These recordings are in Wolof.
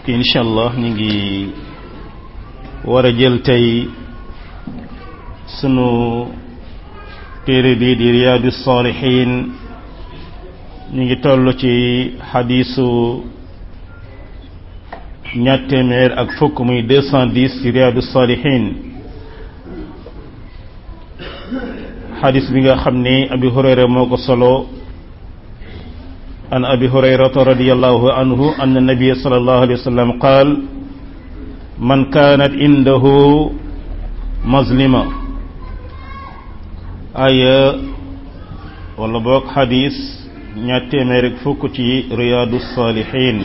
ok incha allah ñu ngi war a jël tey sunu téere bi di riyaadu saalihin ñu ngi toll ci xadiisu ñaar téeméer ak fukk muy deux cent dix ci riyaadu saalihin xadis bi nga xam ni abi hurayra moo ko solo an abi hurayrata radiallahu anhu anna nabia sallallahu alayhi wa sallam qaal man kaanat indahu mazlima aya wala boog xadis ñaar téeméer ak fukk ci riyaadu saalihin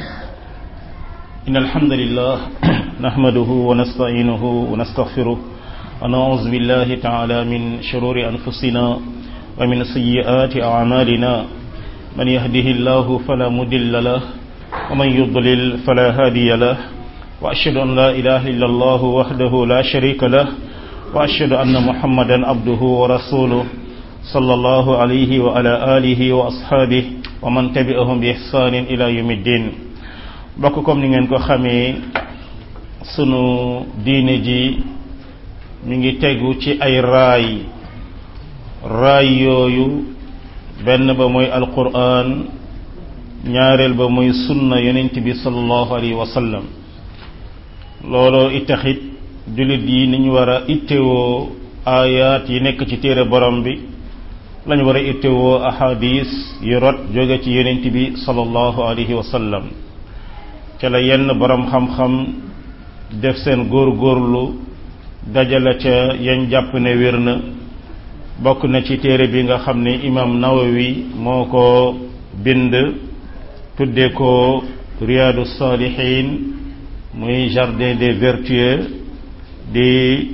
in alhamdulillah nahmaduhu wa nasta'inuhu wa nastaghfiruh ونعوذ بالله تعالى من شرور أنفسنا ومن سيئات أعمالنا من يهده الله فلا مضل له ومن يضلل فلا هادي له وأشهد أن لا إله إلا الله وحده لا شريك له وأشهد أن محمدا عبده ورسوله صلى الله عليه وعلى آله وأصحابه ومن تبعهم بإحسان إلى يوم الدين بكم نين كو خامي سنو دين جي mi ngi tegu ci ay raay raay yooyu benn ba mooy alquran ñaareel ba mooy sunna yonent bi sallallahu alayhi wa sallam looloo itaxit jullit yi ni ñu war a ittewoo aayaat yi nekk ci téere borom bi lañu war a ittewoo ahadis yu rot jóge ci yonent bi sallallahu alayhi wa sallam ca la yenn borom xam-xam def seen góor-góorlu dajale ca yañ jàpp ne wér na bokk na ci téere bi nga xam ne imam nawawi moo ko bind tudde ko riyaadu saalihin muy jardin des vertueux di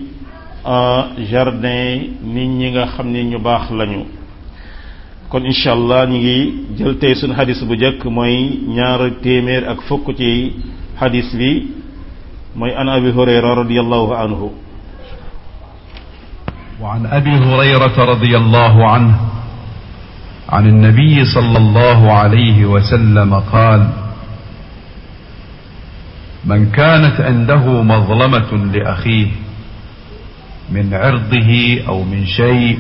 jardin nit ñi nga xam ne ñu baax lañu kon incha allah ñu ngi jël tey suñu xadis bu njëkk mooy ñaar téeméer ak fukk ci xadis bi mooy an abi hurayra radiallahu anhu وعن ابي هريره رضي الله عنه عن النبي صلى الله عليه وسلم قال من كانت عنده مظلمه لاخيه من عرضه او من شيء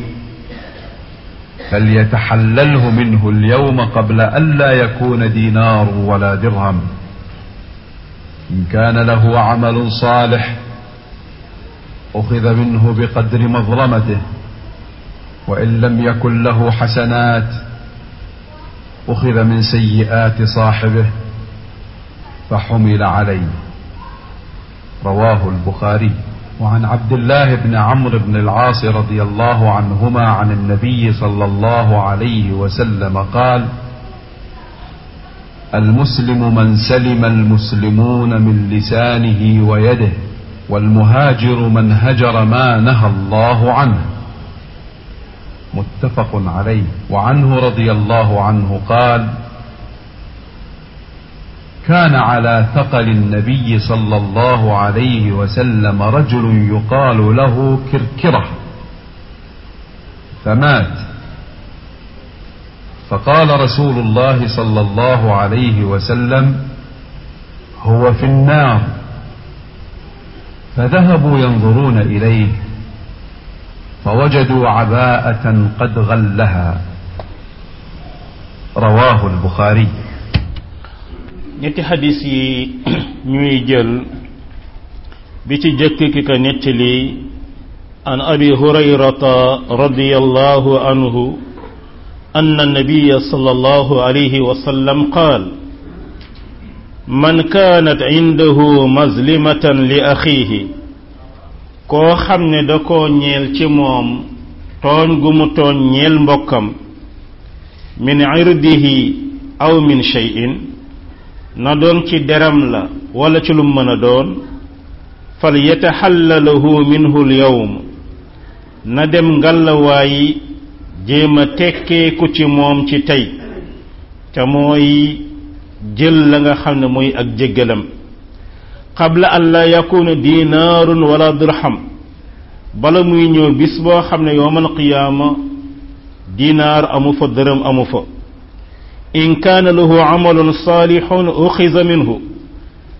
فليتحلله منه اليوم قبل الا يكون دينار ولا درهم ان كان له عمل صالح أخذ منه بقدر مظلمته وإن لم يكن له حسنات أخذ من سيئات صاحبه فحمل عليه رواه البخاري وعن عبد الله بن عمرو بن العاص رضي الله عنهما عن النبي صلى الله عليه وسلم قال المسلم من سلم المسلمون من لسانه ويده والمهاجر من هجر ما نهى الله عنه متفق عليه وعنه رضي الله عنه قال كان على ثقل النبي صلى الله عليه وسلم رجل يقال له كركره فمات فقال رسول الله صلى الله عليه وسلم هو في النار فذهبوا ينظرون إليه فوجدوا عباءة قد غلها رواه البخاري ñetti xadis yi ñuy jël bi ci jëkk ki ka nettali an abi hurayrata radiyallahu anhu أن النبي صلى الله عليه وسلم قال man kaanat indahu mazlimatan li axiihi koo xam ne da koo ñeel ci moom tooñ gu mu tooñ ñeel mbokkam min irdihi aw min shay'in na doon ci deram la wala ci lu mën a doon fal yataxallalahu minhu lyawm na dem ngallawaayi jéem a tekkeeku ci moom ci tey te mooy jël la nga xam ne mooy ak jéggalam qabla an la yakuna dinaarun wala dirham bala muy ñëw bis boo xam ne yowmal qiyaama dinaar amu fa dërëm amu fa in kaana lahu amalun saalihun uxiza minhu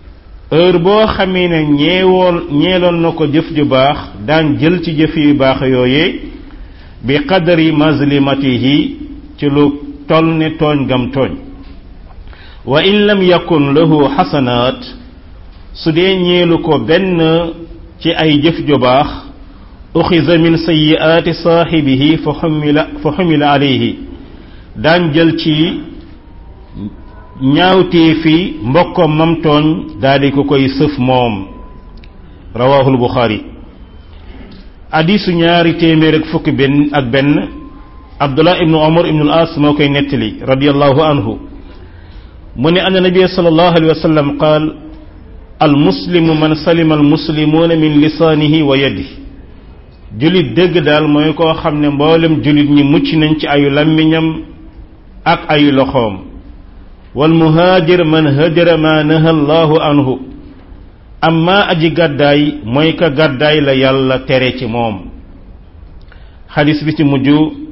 heure boo xamee ne ñeewoon ñeeloon na ko jëf ju baax daan jël ci jëf yu baax yooyee bi qadari mazlimatihi ci lu toll ne tooñ gam tooñ wa in lam yakun lahu xasanaat su dee ñeelu ko benn ci ay jëf ju baax uxiza min sayiaati saaxibihi fa xumila fa xumila alayhi daan jël ci ñaawtee fi mbokkam mam tooñ daldi ko koy sëf moom rawahul buxaari hadisu ñaari téeméer ak fukki benn ak benn abdullah ibnu omar ibnu al as moo koy nettali radiallahu anhu mu ne anna nabia sallallahu alayhi wa sallam qaal al muslimu man salima al muslimuuna min lisaanihi wa yadihi julit dëgg daal mooy koo xam ne mboolem julit ñi mucc nañ ci ayu làmmiñam ak ayu loxoom wal muhaajir man hajara ma naha allahu anhu amma aji gàddaay mooy ka gàddaay la yàlla tere ci moom xadis bi ci mujj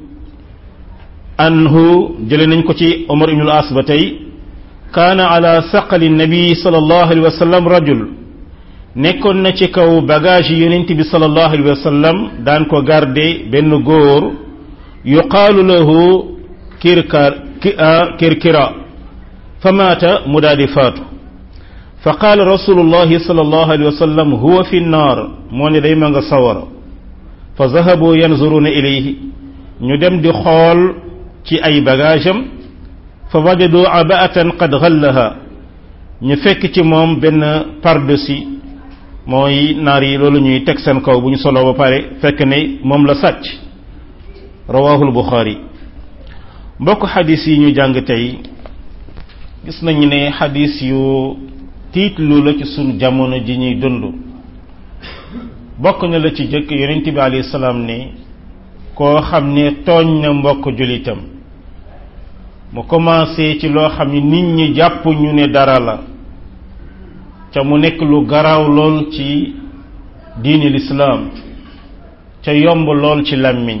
anhu jële nañ ko ci omar ibnul as ba tey kaana ala saqali nabi sallallahu alayhi wa sallam rajul nekkoon na ci kaw bagage yi yonent bi sallallahu alayhi wa sallam daan ko garde benn góor yuqaalu lahu kirkar kirkira fa maata mu daal di faatu fa qaala rasulullahi sallallahu alayhi wa sallam huwa fi nnaar moo ne day ma nga sawara fa zahabu yanzuruna ilayhi ñu dem di xool ci ay bagage am fa wajadu abaatan qad ghallaha ñu fekk ci moom benn pardessus mooy naar yi loolu ñuy teg seen kaw bu ñu solo ba pare fekk ne moom la sàcc rawahul buxaari mbokk xadis yi ñu jàng tey gis nañu ne xadis yu tiitlu la ci sunu jamono ji ñuy dund bokk na la ci jëkk yonent bi alayhi salaam ne koo xam ne tooñ na mbokk julitam mu commencé ci loo xam ne nit ñi jàpp ñu ne dara la ca mu nekk lu garaaw lool ci diini lislaam ca yomb lool ci làmmiñ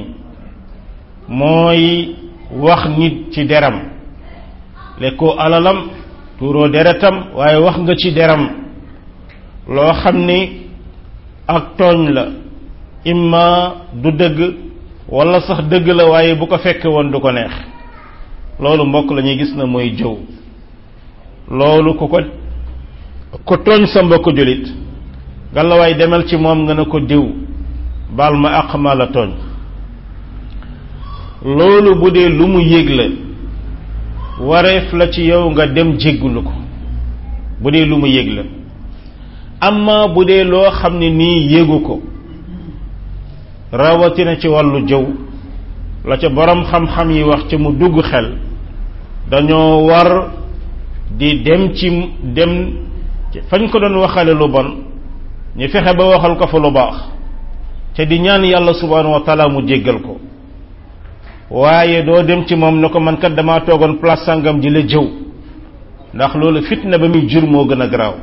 mooy wax nit ci deram lekkoo alalam tuuroo deretam waaye wax nga ci deram loo xam ni ak tooñ la imma du dëgg wala sax dëgg la waaye bu ko fekke woon du ko neex loolu mbokk la ñuy gis na mooy jëw loolu ku ko ku tooñ sa mbokk julit gàllawaay demal ci moom nga ne ko diw baal ma àq ma la tooñ loolu bu dee lu mu yëg la wareef la ci yow nga dem jéggulu ko bu dee lu mu yëg la amma bu dee loo xam ne nii yégu ko rawatina ci wàllu jëw la ca borom xam-xam yi wax ci mu dugg xel dañoo war di dem ci dem fañ ko doon waxale lu bon ñu fexe ba waxal ko fa lu baax te di ñaan yàlla subhanahu wa taala mu jéggal ko waaye doo dem ci moom ne ko man kat damaa toogoon place sangam ji la jëw ndax loolu fitna ba muy jur moo gën a garaaw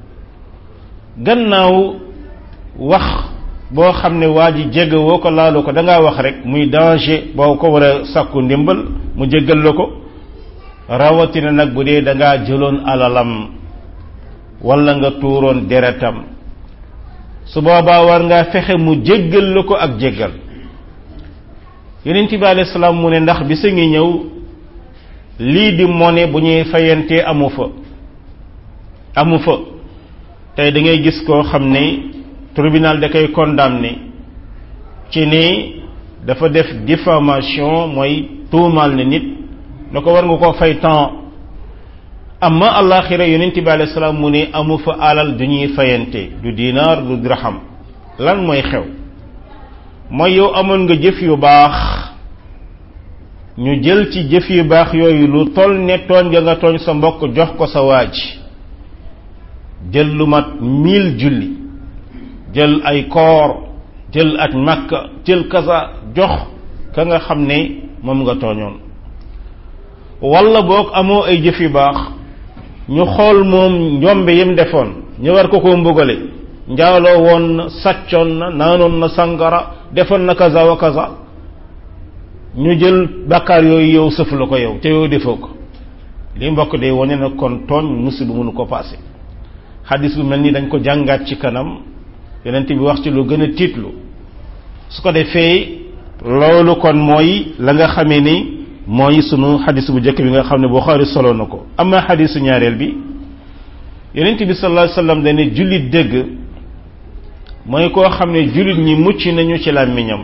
gannaaw wax boo xam ne waa ji jégg woo ko laalu ko da ngaa wax rek muy danger boo ko war a sàkku ndimbal mu jéggal la ko rawatina nag bu dee da ngaa jëloon alalam wala nga tuuroon deretam su boobaa war ngaa fexe mu jéggal la ko ak jéggal yonent bi alayhi salaam mu ne ndax bi sa ngi ñëw lii di mone bu ñuy fayantee amu fa amu fa tey da ngay gis koo xam ne tribunal da koy condamné ci ni dafa def diffamation mooy tuumaal ne nit na ko war nga koo fay temps amma alaxira yonent bi alayhi salaam mu ne amu fa alal du ñuy fayante du dinaar du dirham lan mooy xew mooy yow amoon nga jëf yu baax ñu jël ci jëf yu baax yooyu lu toll ne tooñ nga nga tooñ sa mbokk jox ko sa waaj jël lu mat mille julli jël ay koor jël ak makka jël kasa jox ka nga xam ne moom nga tooñoon walla boog amoo ay jëf yu baax ñu xool moom njombe yim defoon ñu war ko ko mbugale njaaloo woon na sàccoon na naanoon na sangara defoon na kaza wa kaza ñu jël bàkkaar yooyu yow sëf la ko yow te yow defoo ko li mbokk day wane na kon tooñ musiba mënu ko passé xadis bu mel ni dañ ko jàngaat ci kanam yonent bi wax ci lu gën a tiitlu su ko defee loolu kon mooy la nga xamee ni mooy sunu xadis bu njëkk bi nga xam ne Buxaari solo na ko ama xadisu ñaareel bi yonent bi sallallahu alayhi wasallam dane jullit dëgg mooy koo xam ne jullit ñi mucc nañu ci làmmiñam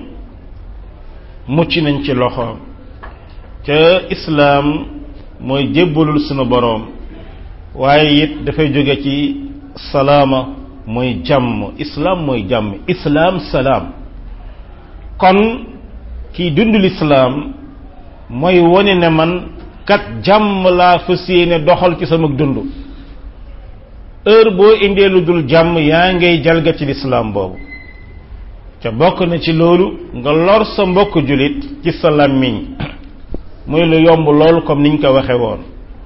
mucc nañ ci loxoom ca islaam mooy jébbalul sunu boroom waaye it dafay jóge ci salaama mooy jàmm islaam mooy jàmm islaam salaam kon kiy dund lislaam mooy wone ne man kat jàmm laa fas yéene doxal ci sama dund heure boo indee lu dul jàmm yaa ngay jalga ci lislaam boobu ca bokk na ci loolu nga lor sa mbokk jullit ci sa làmmiñ muy lu yomb lool comme niñ ko waxe woon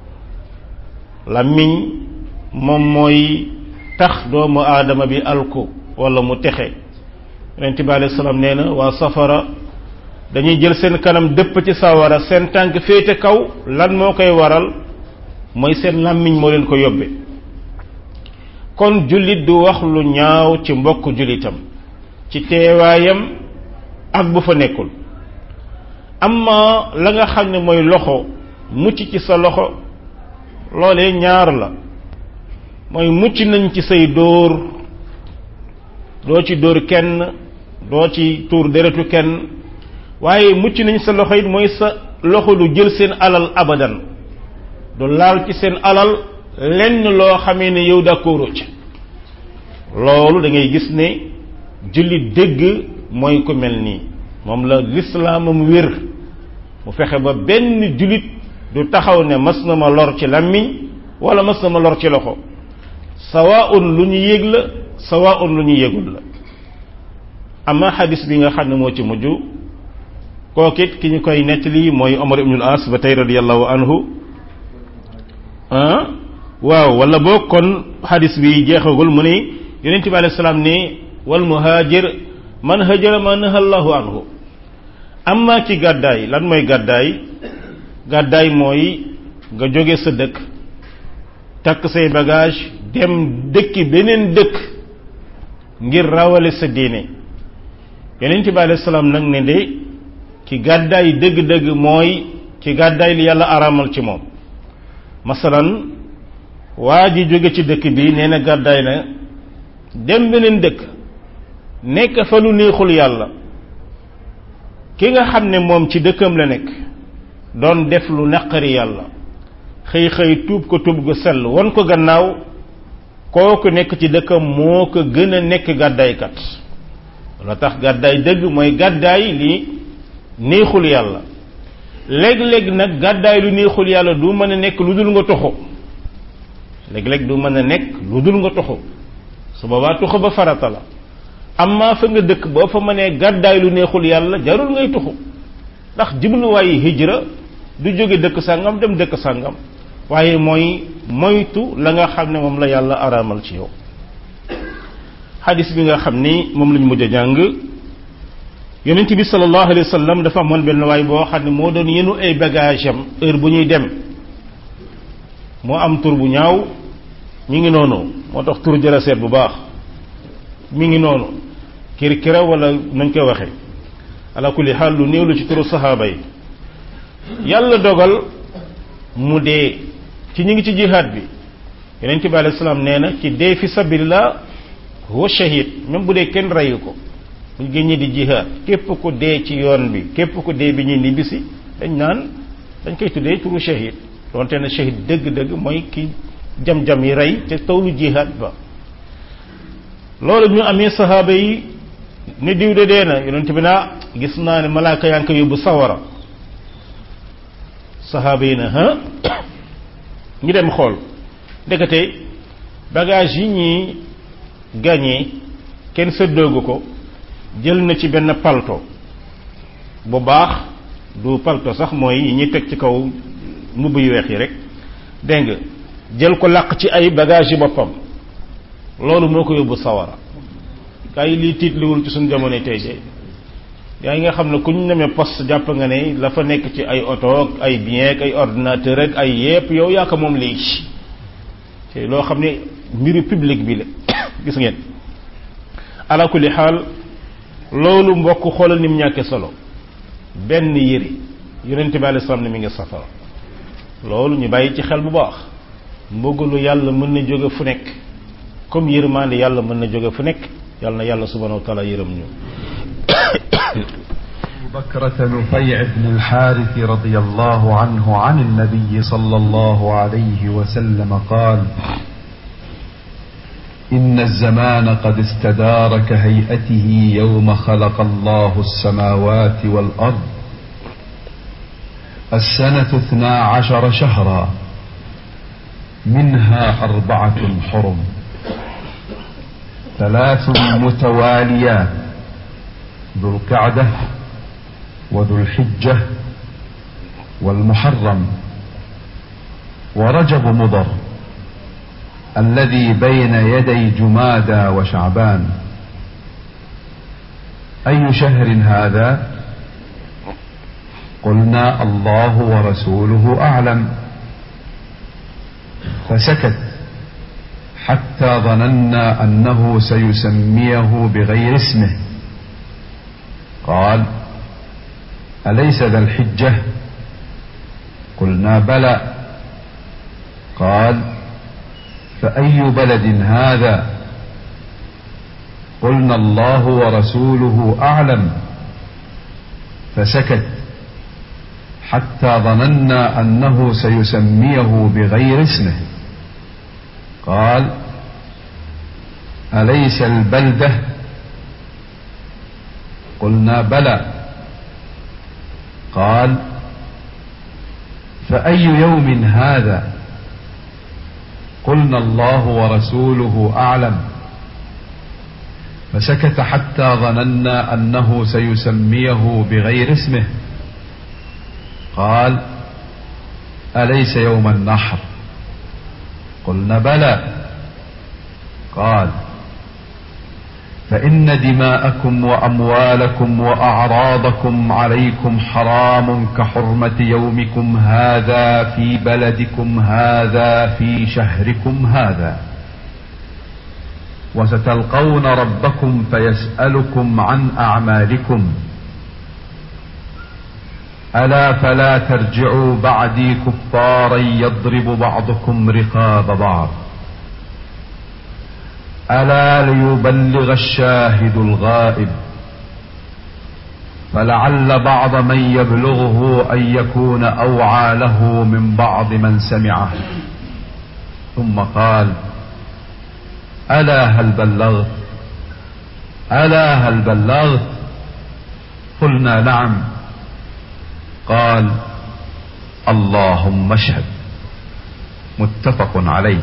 làmmiñ moom mooy tax doomu aadama bi alku wala mu texe yonent bi alayhi salaam nee na waa safara dañuy jël seen kanam dëpp ci sawara seen tànk féete kaw lan moo koy waral mooy seen làmmiñ moo leen ko yóbbe kon jullit du wax lu ñaaw ci mbokk jullitam ci teewaayam ak bu fa nekkul amma la nga xam ne mooy loxo mucc ci sa loxo loolee ñaar la mooy mucc nañ ci say dóor doo ci dóor kenn doo ci tuur deretu kenn waaye mucc nañ sa loxo it mooy sa loxo du jël seen alal abadan du laal ci seen alal lenn loo xamee ne yow d'accord ci loolu da ngay gis ne jullit dëgg mooy ko mel nii moom la lislaamam wér mu fexe ba benn jullit du taxaw ne mas na ma lor ci làmmiñ wala mas na ma lor ci loxo sawaun lu ñu yëg la sawaun lu ñu yëgul la ama xadis bi nga xam ne moo ci mujj kookit ki ñu koy nettali mooy Omar ibnul As ba tey radiyallahu anhu ah waaw wala boo kon xadis bi jeexagul mu ne yonent bi alayhi salaam ne wal muhaajir man hajara ma naha allahu anhu amma ci gàddaay lan mooy gàddaay gàddaay mooy nga jóge sa dëkk takk say bagage dem dëkki beneen dëkk ngir rawale sa diine yonent bi alayhi salaam nag ne de ci gàddaay dëgg-dëgg mooy ci gàddaay li yàlla aramal ci moom masalan waa ji jóge ci dëkk bi nee na gàddaay na dem beneen dëkk nekk fa lu neexul yàlla ki nga xam ne moom ci dëkkam la nekk doon def lu naqari yàlla xëy xëy tuub ko tuub gu sell won ko gannaaw kooku nekk ci dëkkam moo ko gën a nekk gàddaaykat la tax gàddaay dëgg mooy gàddaay li neexul yàlla léeg-léeg nag gàddaay lu neexul yàlla du mën a nekk lu dul nga toxu léeg-léeg du mën a nekk lu dul nga toxu su boobaa toxu ba farata la amma fa nga dëkk boo fa mënee gàddaay lu neexul yàlla jarul ngay toxu ndax jubluwaayu hijra du jóge dëkk sàngam dem dëkk sàngam waaye mooy moytu la nga xam ne moom la yàlla araamal ci yow xadis bi nga xam ni moom lañ mujj a jàng yonent bi sallallahu alayhi wa sallam dafa amoon benn waay boo xam ne moo doon yenu ay bagage am heure bu ñuy dem moo am tur bu ñaaw mi ngi noonu moo tax tur jëla seet bu baax mi ngi noonu kirkira wala nañ koy waxe ala kulli xaal lu néew la ci turu saxaaba yi yàlla dogal mu dee ci ñu ngi ci jihaad bi yonent bi alayhi salaam nee na ci dee fi sabilillah huwa shahid même bu dee kenn reyu ko buñ génnee di jihaad képp ku dee ci yoon bi képp ku dee bi ñuy nibbisi dañ naan dañ koy tuddee turu shahid donte na shahid dëgg-dëgg mooy ki jam-jam yi rey te tawlu jihaad ba loolu ñu amee sahaaba yi ne diw de dee na yonent bi naa gis naa ne malaaka yaa ngi ko yóbbu sawara sahaaba yi na ha ñu dem xool ndekete bagage yi ñuy gagné kenn séddoogu ko jël na ci benn palto bu baax du palto sax mooy yi ñuy teg ci kaw mbubb yu weex yi rek dégg nga jël ko làq ci ay bagage yi boppam loolu moo ko yóbbu sawara gaa yi lii tiitliwul ci suñu jamono tey de yaa yi nga xam ne ku ñu nemee poste jàpp nga ne la fa nekk ci ay oto ak ay bien ak ay ordinateur ak ay yépp yow yaa ko moom léegi te loo xam ne mbiru public bi la gis ngeen ala kulli xaal loolu mbokk xoolal ni mu ñàkkee solo benn yére yonente bi alayhi salaam ne mi ngi safara loolu ñu bàyyi ci xel bu baax mbugalu yàlla mën na jóge fu nekk comme yërmande yàlla mën na jóge fu nekk yàlla na yàlla subhanahu wa taala yërëm ñu بكرة نفيع بن الحارث رضي الله عنه عن النبي صلى الله عليه وسلم قال إن الزمان قد استدار كهيئته يوم خلق الله السماوات والأرض السنة اثنا عشر شهرا منها أربعة حرم ثلاث متواليات ذو القعدة وذو الحجة والمحرم ورجب مضر الذي بين يدي جمادى وشعبان أي شهر هذا قلنا الله ورسوله أعلم فسكت حتى ظننا أنه سيسميه بغير اسمه قال أليس ذا الحجة قلنا بلى قال فأي بلد هذا قلنا الله ورسوله أعلم فسكت حتى ظننا أنه سيسميه بغير اسمه قال أليس البلدة قلنا بلى قال فأي يوم هذا قلنا الله ورسوله أعلم فسكت حتى ظننا أنه سيسميه بغير اسمه قال أليس يوم النحر قلنا بلى قال فإن دماءكم وأموالكم وأعراضكم عليكم حرام كحرمة يومكم هذا في بلدكم هذا في شهركم هذا وستلقون ربكم فيسألكم عن أعمالكم ألا فلا ترجعوا بعدي كفارا يضرب بعضكم رقاب بعض ألا ليبلغ الشاهد الغائب فلعل بعض من يبلغه أن يكون أوعى له من بعض من سمعه ثم قال ألا هل بلغت ألا هل بلغت قلنا نعم قال اللهم اشهد متفق عليه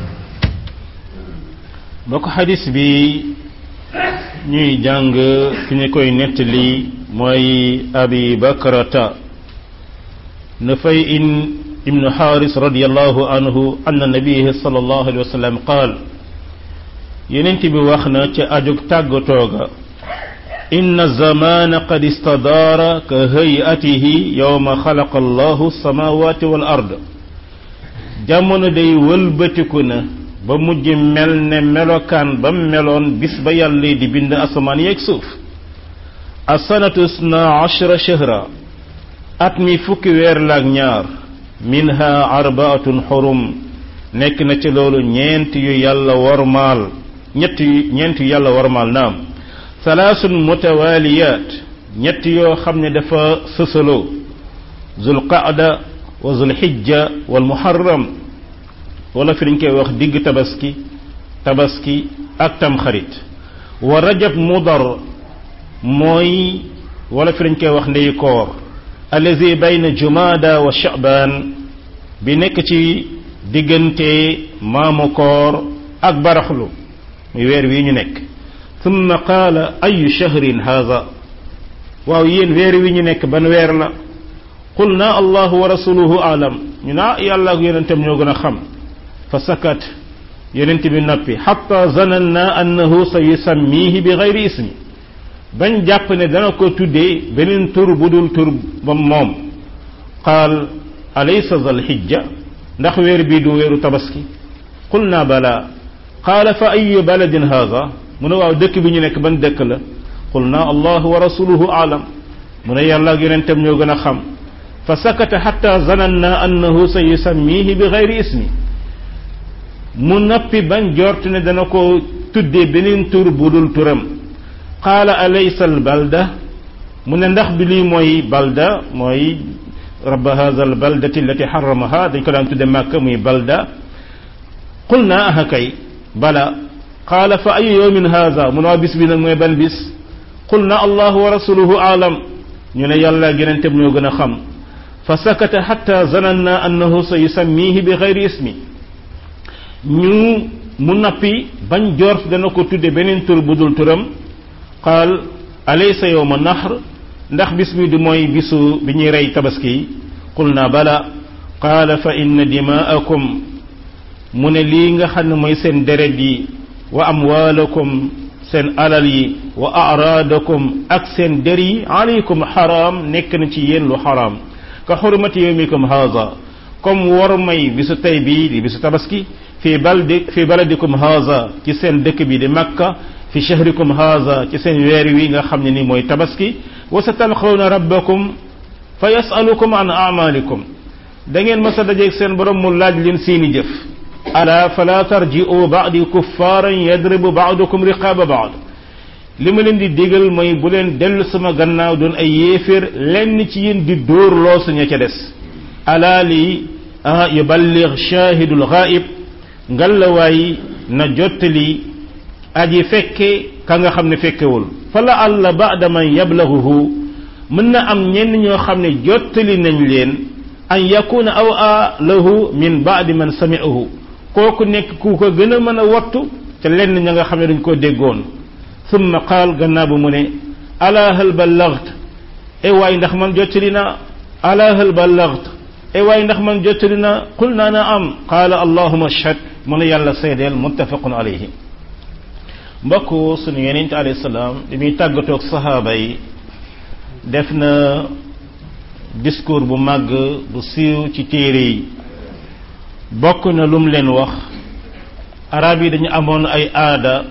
bokk xadis bi ñuy jàng fi ñu koy nettali mooy abi bakrata nufay in ibnu xaaris radiallahu anhu anna nabihi sallallahu alayhi wa sallam qaal yenent bi wax na ca ajug tàggatooga inna zamana qad istadaara ka hayatihi yowma xalaqa allahu samawati wal ard jamono day wëlbatiku na ba mujj mel ne melokaan ba meloon bis ba yàlla di bind asamaan yeeg suuf asanatu sna ashra shahra at mi fukki weer laak ñaar minha arbaatun xurum nekk na ci loolu ñeent yu yàlla wormaal ñett yu ñeent yu yàlla wormaal naam salaasun mutawaliyat ñett yoo xam ne dafa sësaloo zulqaada wa zulhijja wal muharram wala fi dañ koy wax digg tabaski tabaski ak tamxarit wa rajab mudar mooy wala fi dañ koy wax ndey koor allazi bayna jumada wa shaban bi nekk ci diggante maamu koor ak baraxlu muy weer wi ñu nekk thumma qaala ayu shahrin haza waaw yéen weer wi ñu nekk ban weer la qulna allahu wa rasuluhu alam ñu naa yàlla ak yonentam ñoo gën a xam fa sakat yonent bi noppi xatta zananna annahu sa yusammihi bi gayri ismi bañ jàpp ne dana ko tuddee beneen tur bu dul tur ba moom qaal alaysa zal hijja ndax weer bii du weeru tabaski qul naa bala qaala fa ayu baladin haada mu ne waaw dëkk bi ñu nekk ban dëkk la qul naa allahu wa rasuluhu aalam mu ne yàlla ak yonentam ñoo gën a xam fa sakata xatta zananna annahu sa yusammihi bi gayri ismi mu noppi bañ jort ne dana ko tuddee beneen tur bu dul turam qaala alaysa al balda mu ne ndax bi lii mooy balda mooy rabba hadha al baldati allati harramaha dañ ko daan tudde màkka muy balda qul naa aha kay bala qaala fa ayu yawmin hadha mu ne waa bis bi nag mooy ban bis qul na allahu wa rasuluhu aalam ñu ne yàlla geneentem ñoo gën a xam fa sakata xatta zananna annahu sa yusammihi bi xayri ismi ñu mu nappi bañ jort dana ko tudde beneen tur bu dul turam qaal alaysa yowma nahr ndax bis bi du mooy bisu bi ñuy rey tabaski yi qul na bala qaala fa inna dimaakum mu ne lii nga xam ne mooy seen deret yi wa amwaalakum seen alal yi wa araadakum ak seen der yi alaykum xaraam nekk na ci yéen lu xaraam ka xurmati yawmikum haza comme war may bisu tey bii di bisu tabaski fi baldi fi baladikum haza ci seen dëkk bi di makka fi shahrikum haza ci seen weer wi nga xam ne ni mooy tabaski wa sa talqawna rabbakum fa yasalukum an amalikum da ngeen mas a dajeeg seen borom mu laaj leen seeni jëf ala fala tarji'u ba'di kuffaaran yadribu ba'dukum riqaaba ba'd li ma leen di digal mooy bu leen dellu sama gannaaw doon ay yéeféer lenn ci yéen di dóor loosu ña ca des ala li yuballigh shahidul ghaib ngallawaay na jottali aji fekke ka nga xam ne fekkewul fala alla ba'da man yablaghuhu mën na am ñenn ñoo xam ne jottali nañ leen an yakuna aw a lahu min ba'di man sami'ahu kooku nekk ku ko gën a mën a wattu te lenn ña nga xam ne dañ koo déggoon summa qaal gannaaw bu mu ne ala hal ballaght e waay ndax man jottali na ala hal ballaght e waay ndax man jottali na qul naa na am qaala allahuma ashhad mu ne yàlla seedeel muttafaqun alayhi mbokk sunu yonent alayhi salaam li muy tàggatoog sahaaba yi def na discours bu màgg bu siiw ci téere yi bokk na lum leen wax arab yi dañu amoon ay aada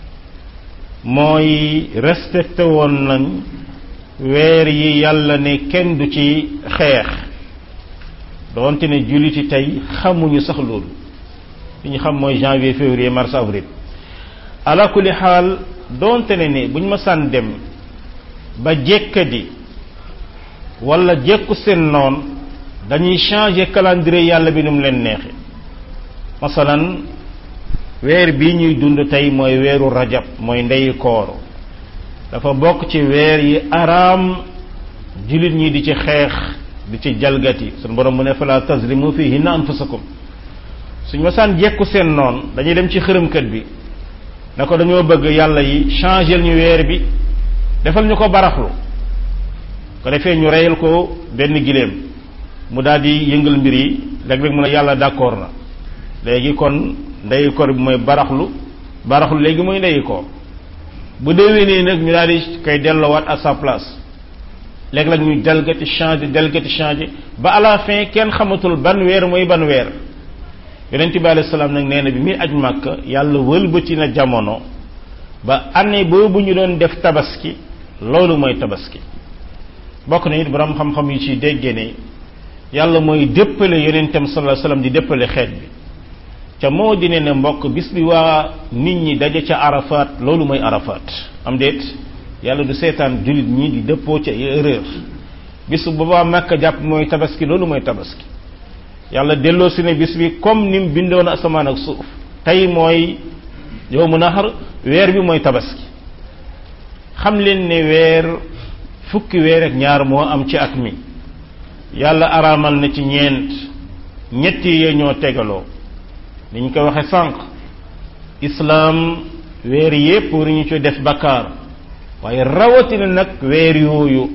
mooy respecté woon nañ weer yi yàlla ne kenn du ci xeex doonte ne julliti tey xamuñu sax loolu li ñu xam mooy janvier février mars avril ala kulli xaal doonte ne ne bu ñu ma sàn dem ba jekkadi wala jekku seen noon dañuy changer calendrier yàlla bi nu mu leen neexe masalan weer bii ñuy dund tey mooy weeru rajab mooy ndeyu koor dafa bokk ci weer yi araam jullit ñi di ci xeex di ci jalgati suñu borom mu ne fala tazlimu fihinna anfusakum suñ masaan jekku seen noon dañuy dem ci xërëmkat bi na ko dañoo bëgg yàlla yi changer ñu weer bi defal ñu ko baraxlu ko defee ñu reyal ko benn giléem mu daal di yëngal mbir yi léeg-léeg mu ne yàlla d'accord na léegi kon ndeyu koor bi mooy baraxlu baraxlu léegi mooy ndeyu koor bu déwénee nag ñu daal di koy delloowaat à sa place léeg-léeg ñu jalgati changé jalgati changé ba à la fin kenn xamatul ban weer mooy ban weer yonent bi alayhi salaam nag nee na bi muy aj màkk yàlla wëlbati na jamono ba année boobu ñu doon def tabaski loolu mooy tabaski bokk na it borom xam-xam yi ci déggee ne yàlla mooy déppale yonentam sallallahu alayhi wasallam di déppale xeet bi ca moo di ne ne mbokk bis bi waa nit ñi daje ca arafat loolu mooy arafat am déet yàlla du seetaan jullit ñi di dëppoo ca erreur bis bu boobaa màkk jàpp mooy tabaski loolu mooy tabaski yàlla delloo si ne bis bi comme ni mu bindoon asamaan ak suuf tey mooy yow mu naxar weer bi mooy tabaski xam leen ne weer fukki weer ak ñaar moo am ci at mi yàlla araamal na ci ñeent ñetti yee ñoo tegaloo ni ñu ko waxe sànq islaam weer yépp war ñu ci def bakkaar waaye rawatina nag weer yooyu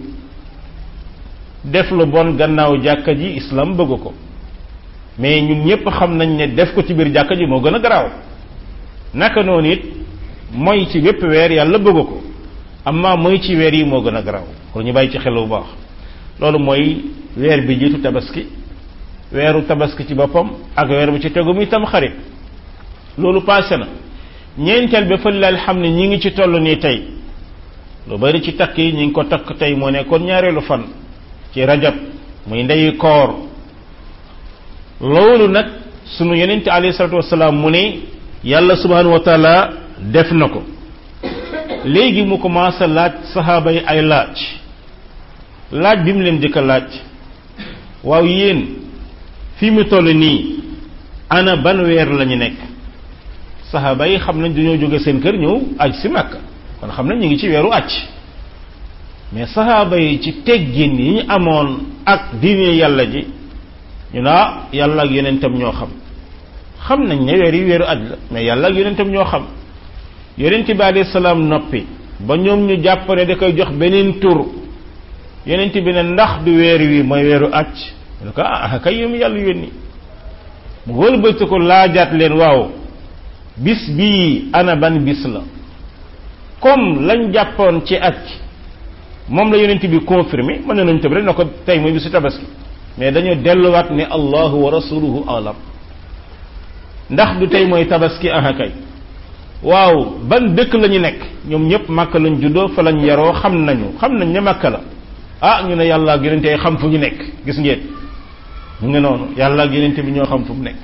def lu bon gannaaw jàkka ji islaam bëgg ko mais ñun ñépp xam nañ ne def ko ci biir jàkka ji moo gën a garaaw naka noonu it mooy ci wépp weer yàlla bëgg ko amma mooy ci weer yi moo gën a garaaw kon ñu bàyyi ci xel bu baax loolu mooy weer bi jiitu tabaski weeru tabaski ci boppam ak weer bu ci tegu muy tam xarit loolu passé na ñeenteel ba fële xam ne ñi ngi ci toll nii tey lu bari ci takk yi ñi ngi ko takk tey moo nekkoon ñaareelu fan ci rajab muy ndeyu koor loolu nag sunu yonente alayhi salatu wasalaam mu ne yàlla subhanahu wa taala def na ko léegi mu commencé laaj saxaaba yi ay laaj laaj bi mu leen jëkk a laaj waaw yéen fi mu toll nii ana ban weer la ñu nekk saxaaba yi xam nañ dañoo jóge seen kër ñëw aj si Makka kon xam nañ ñu ngi ci weeru aj mais saxaaba yi ci teggin yi ñu amoon ak diine yàlla ji ñu naa yàlla ak yonentam ñoo xam xam nañ ne weer yi weeru aj la mais yàlla ak yonentam ñoo xam yonent bi alayhi salaam noppi ba ñoom ñu jàpp ne da koy jox beneen tur yonent bi ne ndax du weer wi mooy weeru aj ñu ko ah kay yom yàlla yónni mu wëlbati ko laajaat leen waaw bis bii ana ban bis la comme lañ jàppoon ci aj moom la yonent bi confirmé mën nañu tëb rek na ko tey mooy bisu tabaski mais dañoo delluwaat ne allahu wa rasuluhu alam ndax du tey mooy tabaski aha kay waaw ban dëkk la ñu nekk ñoom ñëpp màkk lañ juddoo fa lañ yaroo xam nañu xam nañ ne màkk la ah ñu ne yàlla ak yonente xam fu ñu nekk gis ngeen mu ngi noonu yàlla ak yonente bi ñoo xam fu mu nekk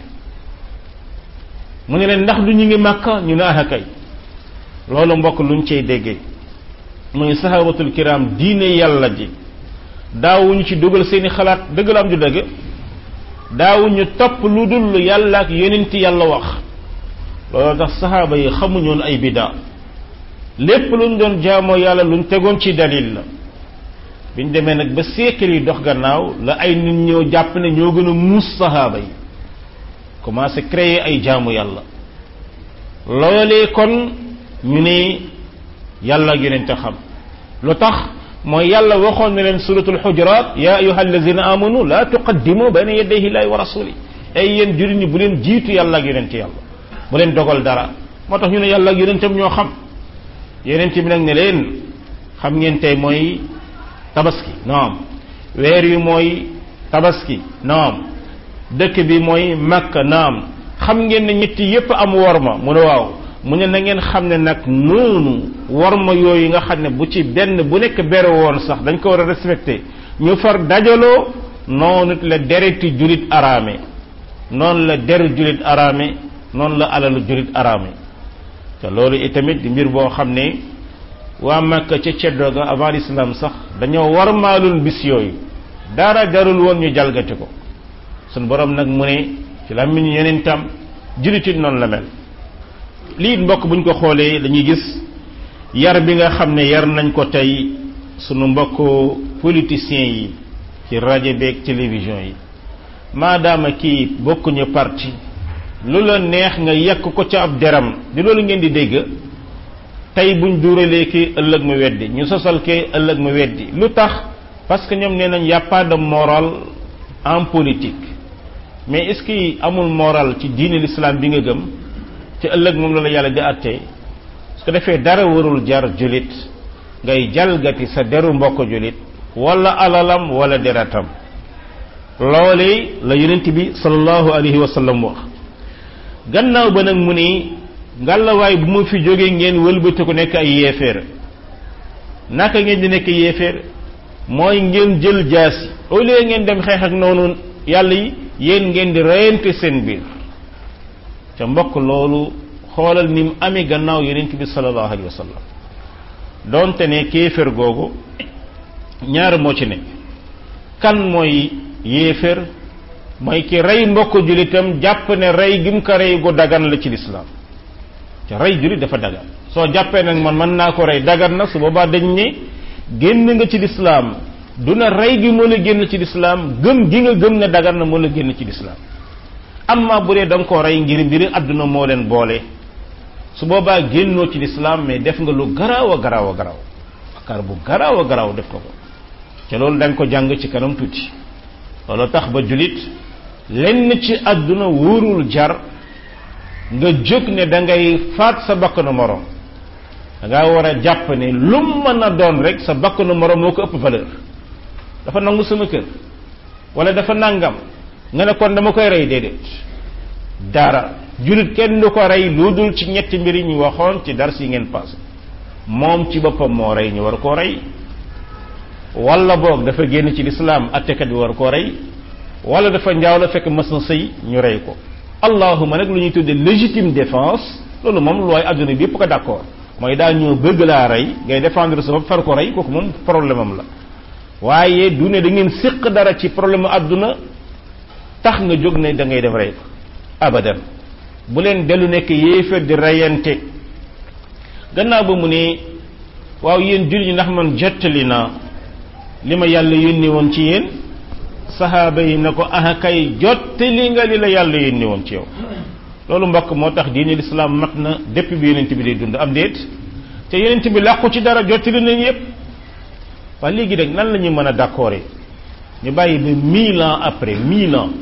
mu ne leen ndax du ñu ngi màkk ñu ne aha kay loolu mbokk luñ cay déggee muy sahabatul kiram diine yàlla ji daawuñu ci dugal seeni xalaat dëgg la am ju dëgg daawuñu topp lu dul yàlla ak yonenti yàlla wax loolu tax saxaaba yi xamuñoon ay bidaa lépp luñ doon jaamoo yàlla luñ tegoon ci dalil la biñ demee nag ba siècle yi dox gannaaw la ay nit ñoo jàpp ne ñoo gën a muus saxaaba yi commencé créer ay jaamu yàlla loolee kon ñu ne yàlla ak yonente xam lu tax mooy yàlla waxoon na leen suratul xujurat ya ayuha allazina amanu la tuqaddimu bayna yadayhi llahi wa rasuli ay yéen jurit ñi bu leen jiitu yàlla ak yonente yàlla bu leen dogal dara moo tax ñu ne yàlla ak yonentam ñoo xam yonent bi nag ne leen xam ngeen tey mooy tabaski naam weer wi mooy tabaski naam dëkk bi mooy makka naam xam ngeen ne ñetti yépp am worma mu ne waaw mu ne na ngeen xam ne nag noonu worma yooyu nga xam ne bu ci benn bu nekk bere woon sax dañ ko war a respecté ñu far dajaloo noonu la dereti julit araame noonu la deru julit araame noonu la alalu julit araame te loolu itamit di mbir boo xam ne waa Makka ca ceddo ga avant l'islam sax dañoo war maalul bis yooyu dara jarul woon ñu jalgati ko sun borom nag mu ne ci làmmiñ yeneen tam julitit noonu la mel lii mbokk buñ ko xoolee dañuy gis yar bi nga xam ne yar nañ ko tey sunu mbokk politiciens yi ci rajo beeg télévision yi maadaama kii bokkuñu parti lu la neex nga yekk ko ca ab deram di loolu ngeen di dégg tey buñ duuralee kii ëllëg mu weddi ñu sosal kee ëllëg mu weddi lu tax parce que ñoom nee nañ y a pas de moral en politique mais est-ce que amul moral ci diine l'islam bi nga gëm ci ëllëg moom la la yàlla di àttee su ko defee dara warul jar julit ngay jalgati sa deru mbokk julit wala alalam wala deratam loolee la yonent bi sallallahu alayhi wa sallam wax gannaaw ba nag mu ni ngàllawaay bu ma fi jógee ngeen wëlbati ko nekk ay yéeféer naka ngeen di nekk yéeféer mooy ngeen jël jaasi au lieu ngeen dem xeex ak noonu yàlla yi yéen ngeen di reyante seen biir ca mbokk loolu xoolal ni mu amee gannaaw yonent bi sallallahu alayhi wa sallam donte ne kéeféer googu ñaar moo ci nekk kan mooy yéeféer mooy ki rey mbokk julitam jàpp ne rey gim ko rey gu dagan la ci lislaam te rey julit dafa dagan soo jàppee nag man mën naa ko rey dagan na su boobaa dañ ne génn nga ci lislaam du na rey gi moo la génn ci lislaam gëm gi nga gëm ne dagan na moo la génn ci lislaam amma bu dee da nga koo rey ngir mbiri àdduna moo leen boole su boobaa génnoo ci lislaam mais def nga lu garaaw a garaaw a garaaw bakkaar bu garaaw a garaaw def ko ko te loolu dañ ko jàng ci kanam tuuti loolu tax ba julit lenn ci àdduna wóorul jar nga jóg ne da ngay faat sa bakkanu morom da ngaa war a jàpp ne lu mën a doon rek sa bakkanu morom moo ko ëpp valeur dafa nangu sama kër wala dafa nangam nga ne kon dama koy rey déedéet dara julit kenn du ko rey lu dul ci ñetti mbir yi ñu waxoon ci dars yi ngeen passé moom ci boppam moo rey ñu war koo rey wala boog dafa génn ci lislaam attekat bi war koo rey wala dafa njaaw la fekk mas na sëy ñu rey ko allahuma nag lu ñuy tudde légitime défense loolu moom looy adduna bi yëpp ko d'accord mooy daal ñoo bëgg laa rey ngay défendre sa bopp far ko rey kooku moom problème am la waaye du ne da ngeen séq dara ci problème adduna tax nga jóg ne da ngay def rey ko abadan bu leen dellu nekk yéefar di reyante gannaaw ba mu ne waaw yéen jullit ñi ndax man jottali naa li ma yàlla yónni woon ci yéen saxaaba yi na ko aha kay jottali nga li la yàlla yónni woon ci yow loolu mbokk moo tax diine lislaam mat na depuis bi yonent bi day dund am déet te yonent bi làqu ci dara jottali nañ yépp waaye léegi rek nan la ñuy mën a d'accord ñu bàyyi ba mille ans après mille ans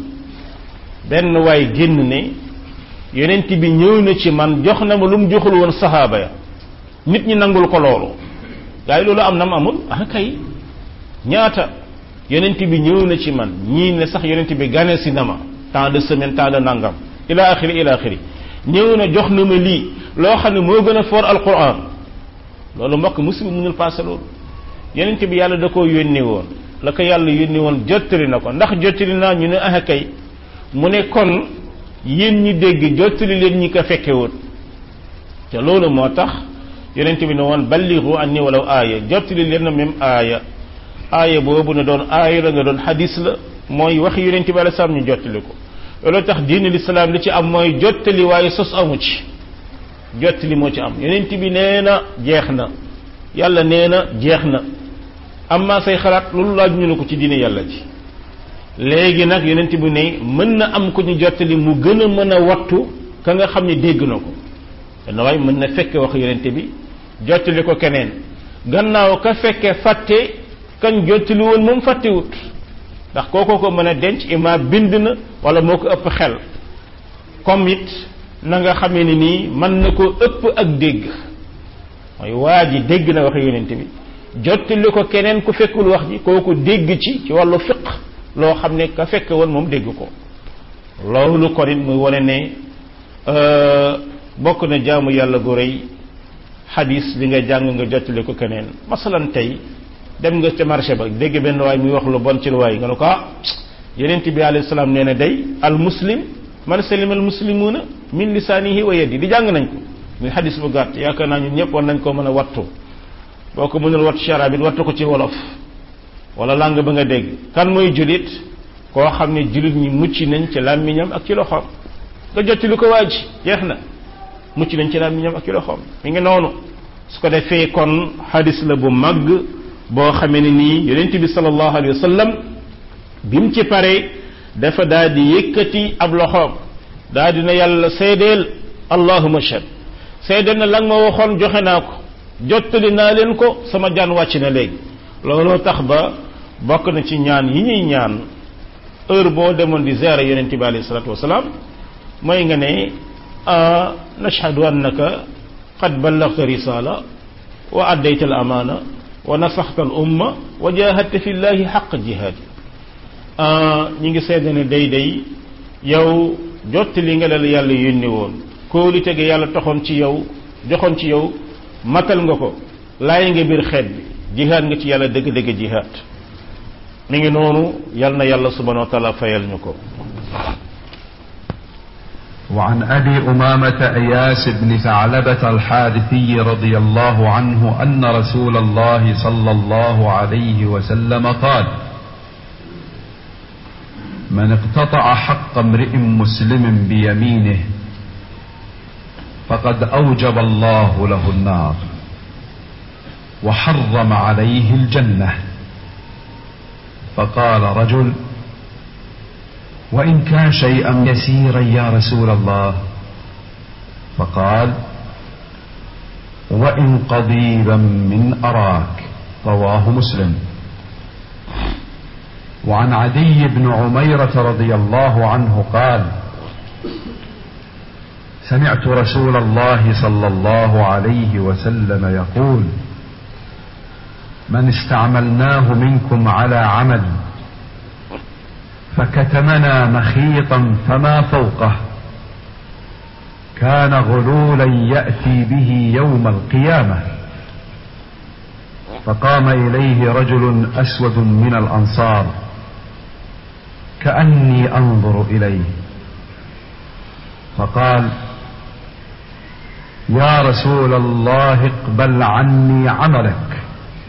benn waay génn ne yonent bi ñëw na ci man jox na ma lu mu joxul woon saxaaba ya nit ñi nangul ko loolu gaa yi loolu am na mu amul ah kay ñaata yonent bi ñëw na ci man ñii ne sax yonent bi gane si na ma temps de semaine temps de nangam ila axiri ila axiri ñëw na jox na ma lii loo xam ne moo gën a foor alquran loolu mbokk musiba mënul passé loolu yonent bi yàlla da koo yónni woon la ko yàlla yónni woon jottali na ko ndax jottali naa ñu ne ah kay mu ne kon yéen ñi dégg jottali leen ñi ko fekke woon te loolu moo tax yonent bi ne woon balligu anni walaw aaya jottali leen na même aaya aaya boobu ne doon aaya la nga doon xadis la mooy waxi yonent bi alei salaam ñu jottali ko loolu tax diine lislaam li ci am mooy jottali waaye sos amu ci jottali moo ci am yonent bi nee na jeex na yàlla nee na jeex na amma say xalaat loolu laaj ñu ne ko ci diine yàlla ji léegi nag yonent bi ne mën na am ko ñu jottali mu gën a mën a wattu ka nga xam ne dégg na ko dana waaye mën na fekke wax yonent bi jottali ko keneen gannaaw ka fekke fàtte kañ jottali woon moom fàttewut ndax kooko ko mën a denc ima bind na wala moo ko ëpp xel comme it na nga xamee ni nii mën na ko ëpp ak dégg mooy waa ji dégg na wax yonent bi jottali ko keneen ku fekkul wax ji kooku dégg ci ci wàllu fiq loo xam ne ka fekk woon moom dégg ko loolu kon it muy wane ne bokk na jaamu yàlla gu rëy xadis bi nga jàng nga jottali ko keneen masalan tey dem nga ca marché ba dégg benn waay muy wax lu bon ci lu waay nga ne ko ah yeneen bi alayhi salaam nee na day al muslim man salima al muslimuuna min lisaanihi wa yadi di jàng nañ ko muy xadis bu gàtt yaakaar naa ñun ñëpp war nañ ko mën a wattu boo ko mënul wattu ci arab it wattu ko ci wolof wala langue ba nga dégg kan mooy julit koo xam ne julit ñi mucc nañ ci làmmiñam ak ci loxoom nga jotti lu ko waaj jeex na mucc nañ ci làmmiñam ak ci loxoom mi ngi noonu su ko defee kon xadis la bu màgg boo xamee ne nii yonent bi sallallahu alayhi wa sallam bi mu ci pare dafa daal di yëkkati ab loxoom daal di na yàlla seedeel allahuma shad seedeel na la nga ma waxoon joxe naa ko jottali naa leen ko sama jaan wàcc na léegi looloo tax ba bokk na ci ñaan yi ñuy ñaan heure boo demoon di ziara yonent bi alayhi salatu wasalaam mooy nga ne nashhadu annaka qad ballagta risala wa addayta al amana wa nasaxta al umma wa jahadta fi llahi xaq jihaadi ñi ngi seede ne day day yow jottali nga la yàlla yónni woon kóolite ga yàlla taxoon ci yow joxoon ci yow matal nga ko laay nga biir xeet bi jihaad nga ci yàlla dëgg-dëgg jihaad mi ngi noonu yal na yàlla subhanahu wa taala fayal ñu ko وعن أبي أمامة أياس بن ثعلبة الحارثي رضي الله عنه أن رسول الله صلى الله عليه وسلم قال من اقتطع حق امرئ مسلم بيمينه فقد أوجب الله له النار وحرم عليه الجنة فقال رجل وإن كان شيئا يسيرا يا رسول الله فقال وإن قضيبا من أراك رواه مسلم وعن عدي بن عميرة رضي الله عنه قال سمعت رسول الله صلى الله عليه وسلم يقول من استعملناه منكم على عمل فكتمنا مخيطا فما فوقه كان غلولا يأتي به يوم القيامة فقام إليه رجل أسود من الأنصار كأني أنظر إليه فقال يا رسول الله اقبل عني عملك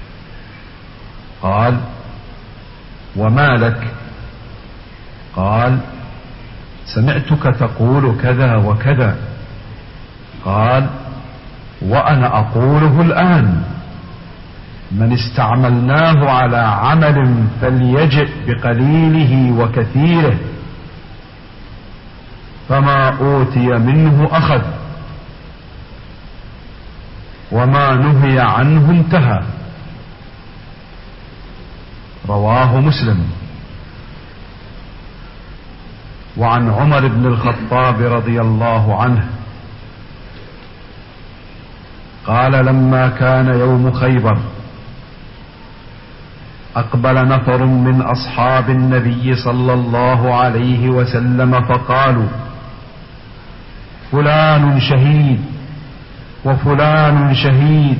قال وما لك قال سمعتك تقول كذا وكذا قال وانا اقوله الان من استعملناه على عمل فليجئ بقليله وكثيره فما اوتي منه اخذ وما نهي عنه انتهى رواه مسلم وعن عمر بن الخطاب رضي الله عنه قال لما كان يوم خيبر اقبل نفر من اصحاب النبي صلى الله عليه وسلم فقالوا فلان شهيد وفلان شهيد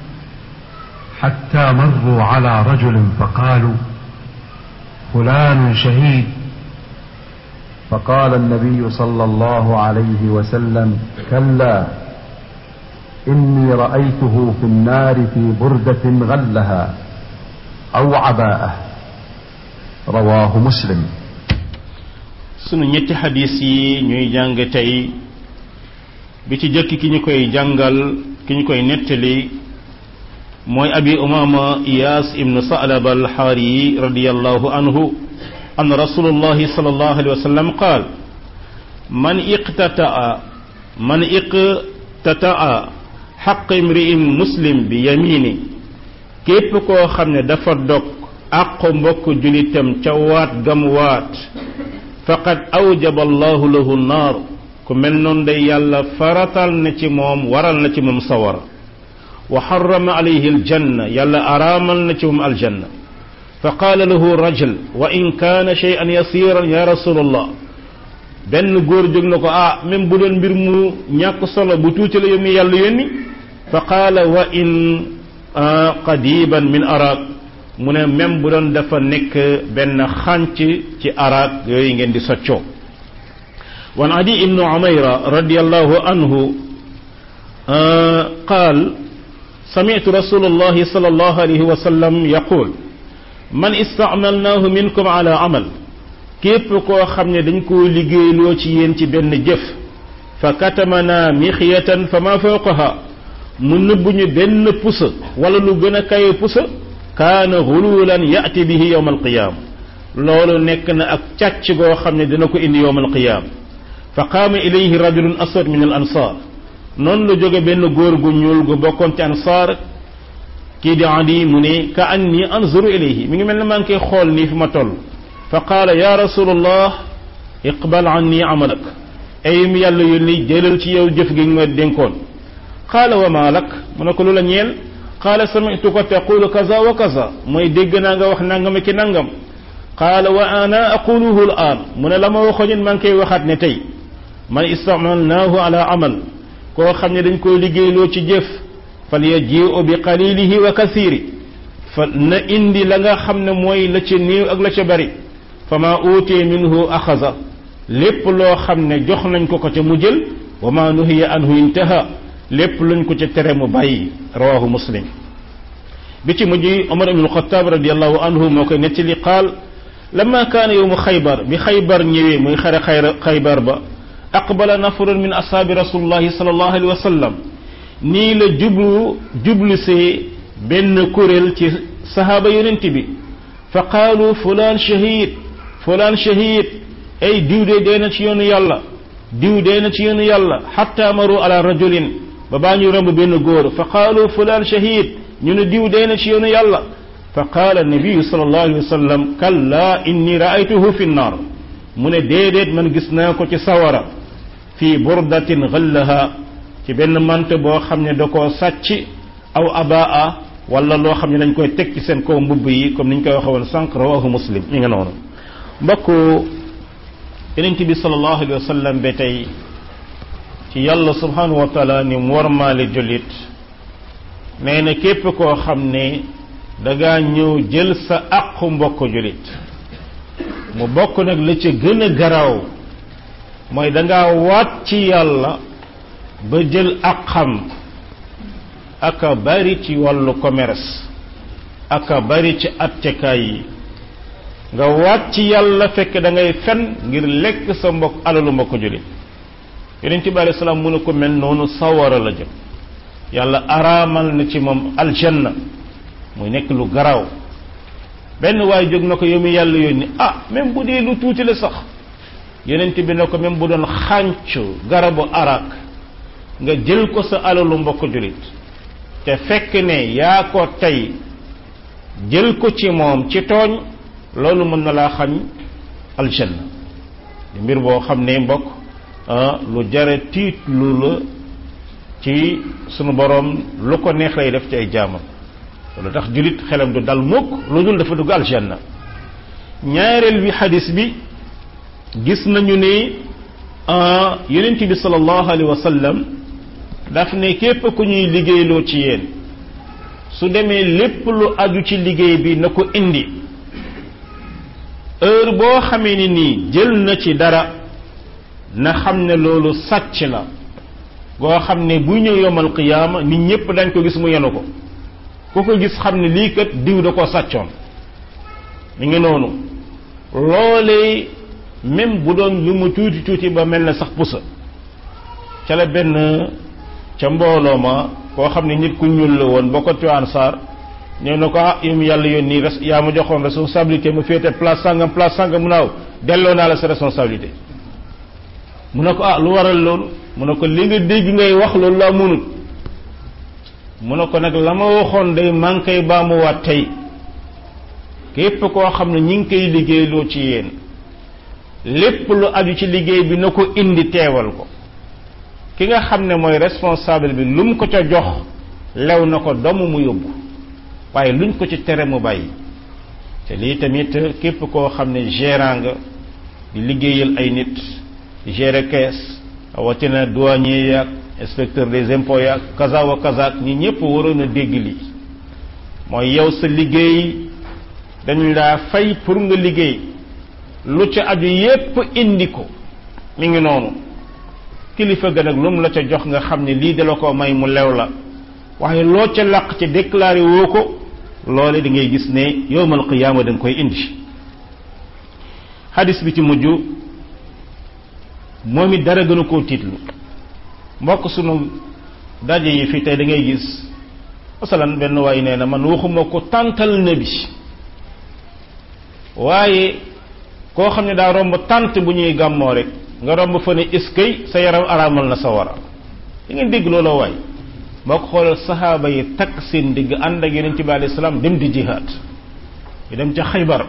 حتى مروا على رجل فقالوا فلان شهيد فقال النبي صلى الله عليه وسلم كلا اني رايته في النار في برده غلها او عباءه رواه مسلم sunu ñetti xadis yi ñuy jàng tey bi ci jëkk ki ñu koy jàngal ki ñu koy nettali mooy abi umama iyas ibnu salaba alxaari radiallahu anhu an rasulullahi sallallahu alayhi wa sallam qaal man iqtataa man iqtataa xaq imri'in muslim bi yamini képp koo xam ne dafa dog àqu mbokk julitam ca waat gam waat faqad awjaba allahu lahu naar ku mel noonu day yàlla faratal na ci moom waral na ci moom sawara wa xarama alayhi aljanna yàlla araamal na ci moom aljanna fa qaala lahu rajul wa in kaana shay'an yasiran ya rasulallah benn góor jóg na ko ah même bu doon mbir mu ñàkk solo bu tuuti la yow mi yàlla yónni fa qaala wa in qadiban min araq mu ne même bu doon dafa nekk benn xànc ci araq yooyu ngeen di soccoo wan adi ibnu umayra radiallahu anhu qaal سمعت رسول الله صلى الله عليه وسلم يقول من استعملناه منكم على عمل képp koo xam ne dañ koo liggéeyloo ci yéen ci benn jëf fa katamana mixiyatan fa ma fawqaha mu nëbb ñu benn pusa wala lu gën a kaye pusa kaana xululan yati bihi yowma alqiyam loolu nekk na ak càcc goo xam ne dina ko indi yowma alqiyam fa qaama ilayhi rajulun aswad min al ansar noonu la jóge benn góor gu ñuul gu bokkoon ci ansaar kii di adi mu ne ka anni anzuru ilayhi mi ngi mel ne maa ngi koy xool nii fi ma toll fa qaala ya rasulallah iqbal anni amalak ay mi yàlla yónni jëlal ci yow jëf gi nga dénkoon qaala wa maa lak mu ne ko lu la ñeel qaala sami'tu ko taqulu kaza wa kaza mooy dégg naa nga wax nangam ki nangam qaala wa ana aquluhu al aan mu ne la ma waxoon maa ngi koy waxaat ne tey man istamalnaahu ala amal koo xam ne dañ koy liggéeyloo ci jëf fal yaji'u bi qalilihi wa kathiri fa na indi la nga xam ne mooy la ca néew ak la ca bari fa ma uutee minhu axaza lépp loo xam ne jox nañ ko ko ca mu jël wa ma nuhiya anhu intaha lépp luñ ko ca tere mu bàyyi rawahu muslim bi ci mujj omar ibnu alxataab radiallahu anhu moo koy nettali qaal lama kaana yowmu xaybar bi xaybar ñëwee muy xare xayra xaybar ba aqbala nafrun min ashaabi rasulillahi sallallahu alayhi wa sallam nii la jublu jublu see benn kuréel ci sahaaba yonent bi fa qaalu fulaan shahid fulaan shahid ay diw de dee na ci yoonu yàlla diw dee na ci yoonu yàlla xatta maru ala rajulin ba baa ñu romb benn góor fa qaalu fulaan shahid ñu ne diw dee na ci yoonu yàlla fa qaala nabiyu sallallahu alayhi wa sallam kalla inni raaytuhu fi nnar mu ne déedéet man gis naa ko ci sawara fi burdatin ghallaha ci benn mant boo xam ne da koo sàcc aw abaa wala loo xam ne dañ koy teg ci seen kaw mbubb yi comme niñ koy waxe woon sànq rawahu muslim mi nga noonu mbokk yonent bi sallallahu alayhi wa sallam ba tey ci yàlla subhanahu wa taala ni mu warmaale jullit nee na képp koo xam ne dangaa ñëw jël sa àqu mbokk jullit mu bokk nag la ca gën a garaaw mooy dangaa waat ci yàlla ba jël àqam aka bari ci wàllu commerce aka bari ci attekaay yi nga waat ci yàlla fekk da ngay fen ngir lekk sa mbokk alalu mbokk jullit yonent bi alayhi salaam mu ne ko mel noonu sawara la jëm yàlla araamal na ci moom aljanna muy nekk lu garaaw benn waay jóg na ko yow mi yàlla yónni ah même bu dee lu tuuti la sax yonent bi ne ko même bu doon xàncu garabu arak nga jël ko sa alalu mbokk jullit te fekk ne yaa ko tey jël ko ci moom ci tooñ loolu mën na laa xañ aljanna di mbir boo xam ne mbokk lu jare tiit lu la ci sunu boroom lu ko neex lay def ci ay jaamam loolu tax jullit xelam du dal mukk lu dul dafa dugg aljanna ñaareel bi xadis bi gis nañu ne yonent bi sallallahu alayhi wa sallam daf ne képp ku ñuy liggéeyloo ci yéen su demee lépp lu aju ci liggéey bi na ko indi heure boo xamee ni nii jël na ci dara na xam ne loolu sàcc la goo xam ne bu ñëw yomal qiyaama nit ñépp dañ ko gis mu yenu ko ku ko gis xam ne lii kat diw da ko sàccoon mi ngi noonu loolee même bu doon lu mu tuuti tuuti ba mel na sax pusa ca la benn ca mbooloo ma koo xam ne nit ku ñuul la woon bokk ci ansaar ñëw na ko ah yow mi yàlla yónni res yaa ma joxoon responsabilité mu féete place sangam place sangam mu naaw delloo naa la sa responsabilité mu ne ko ah lu waral loolu mu ne ko li nga dégg ngay wax loolu laa mënut mu ne ko nag la ma waxoon day maa ngi koy baamuwaat tey képp koo xam ne ñi ngi koy liggéeyloo ci yéen lépp lu aju ci liggéey bi na ko indi teewal ko ki nga xam ne mooy responsable bi lu mu ko ca jox lew na ko domu mu yóbbu waaye luñ ko ci tere mu bàyyi te lii tamit képp koo xam ne gérant nga di liggéeyal ay nit gérer caisse watina douanier yaag inspecteur des impôts yaag kaza wa kaza ñi ñëpp waroon a dégg lii mooy yow sa liggéey dañ laa fay pour nga liggéey lu ca aju yépp indi ko mi ngi noonu kilifa ga nag lu mu la ca jox nga xam ne lii da la ko may mu lew la waaye loo ca làq ci déclaré woo ko loole da ngay gis ne yowmal qiyaama da nga koy indi xadis bi ci mujj moom it dara gën a koo tiitlu mbokk sunu daje yi fii tey da ngay gis masalan benn waay nee na man waxuma ko tàntal na bi waaye koo xam ne daa romb tànt bu ñuy gàmmoo rek nga romb fa ne iskay sa yaram araamal na sa wara da ngeen dégg loola waay moo ko xoolal saxaaba yi takk seen digg ànd ak yonent bi alayhi salaam dem di jihaad ñu dem ca xaybar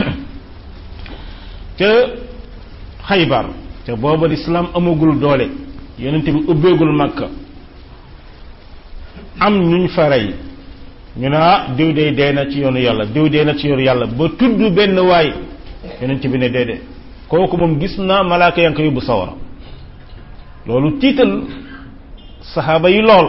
ca xaybar ca booba lislaam amagul doole yonent bi ubbeegul makka am ñuñ fa rey ñu ne ah diw dee dee na ci yoonu yàlla diw dee na ci yoonu yàlla ba tudd benn waay yonent bi ne déedéet kooku moom gis naa malaaka yaa ngi ko yóbbu sawara loolu tiital saxaaba yi lool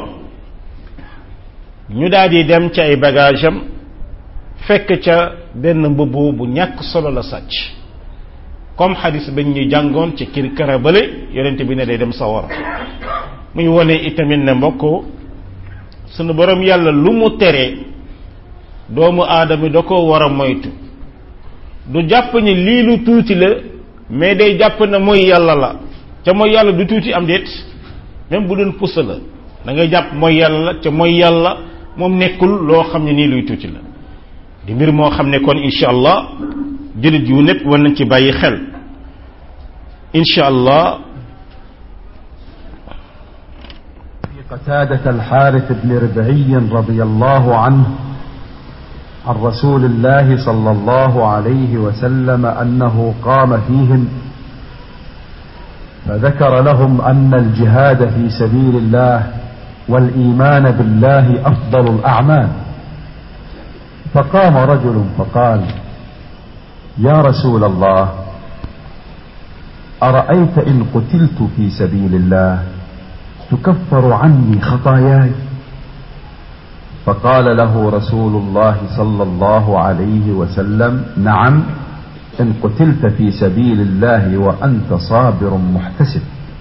ñu daal di dem ci ay bagage am fekk ca benn mbubb bu ñàkk solo la sàcc comme xadis bañ ñu jàngoon ci kir karabale yonent bi ne day dem sawara muy wone itamit ne mbokk sunu borom yàlla lu mu tere doomu aadama da ko war a moytu du jàpp ni lii lu tuuti la mais day jàpp ne mooy yàlla la ca mooy yàlla du tuuti am déet même bu doon pusa la da ngay jàpp mooy yàlla la ca mooy yàlla moom nekkul loo xam ne nii luy tuuti la di mbir moo xam ne kon incha allah jullit yu népp war nañ ci bàyyi xel incha allah قتادة الحارث بن ربعي رضي الله عنه عن رسول الله صلى الله عليه وسلم أنه قام فيهم فذكر لهم أن الجهاد في سبيل الله والإيمان بالله أفضل الأعمال فقام رجل فقال يا رسول الله أرأيت إن قتلت في سبيل الله تكفر عني خطاياي فقال له رسول الله صلى الله عليه وسلم نعم ان قتلت في سبيل الله وانت صابر محتسب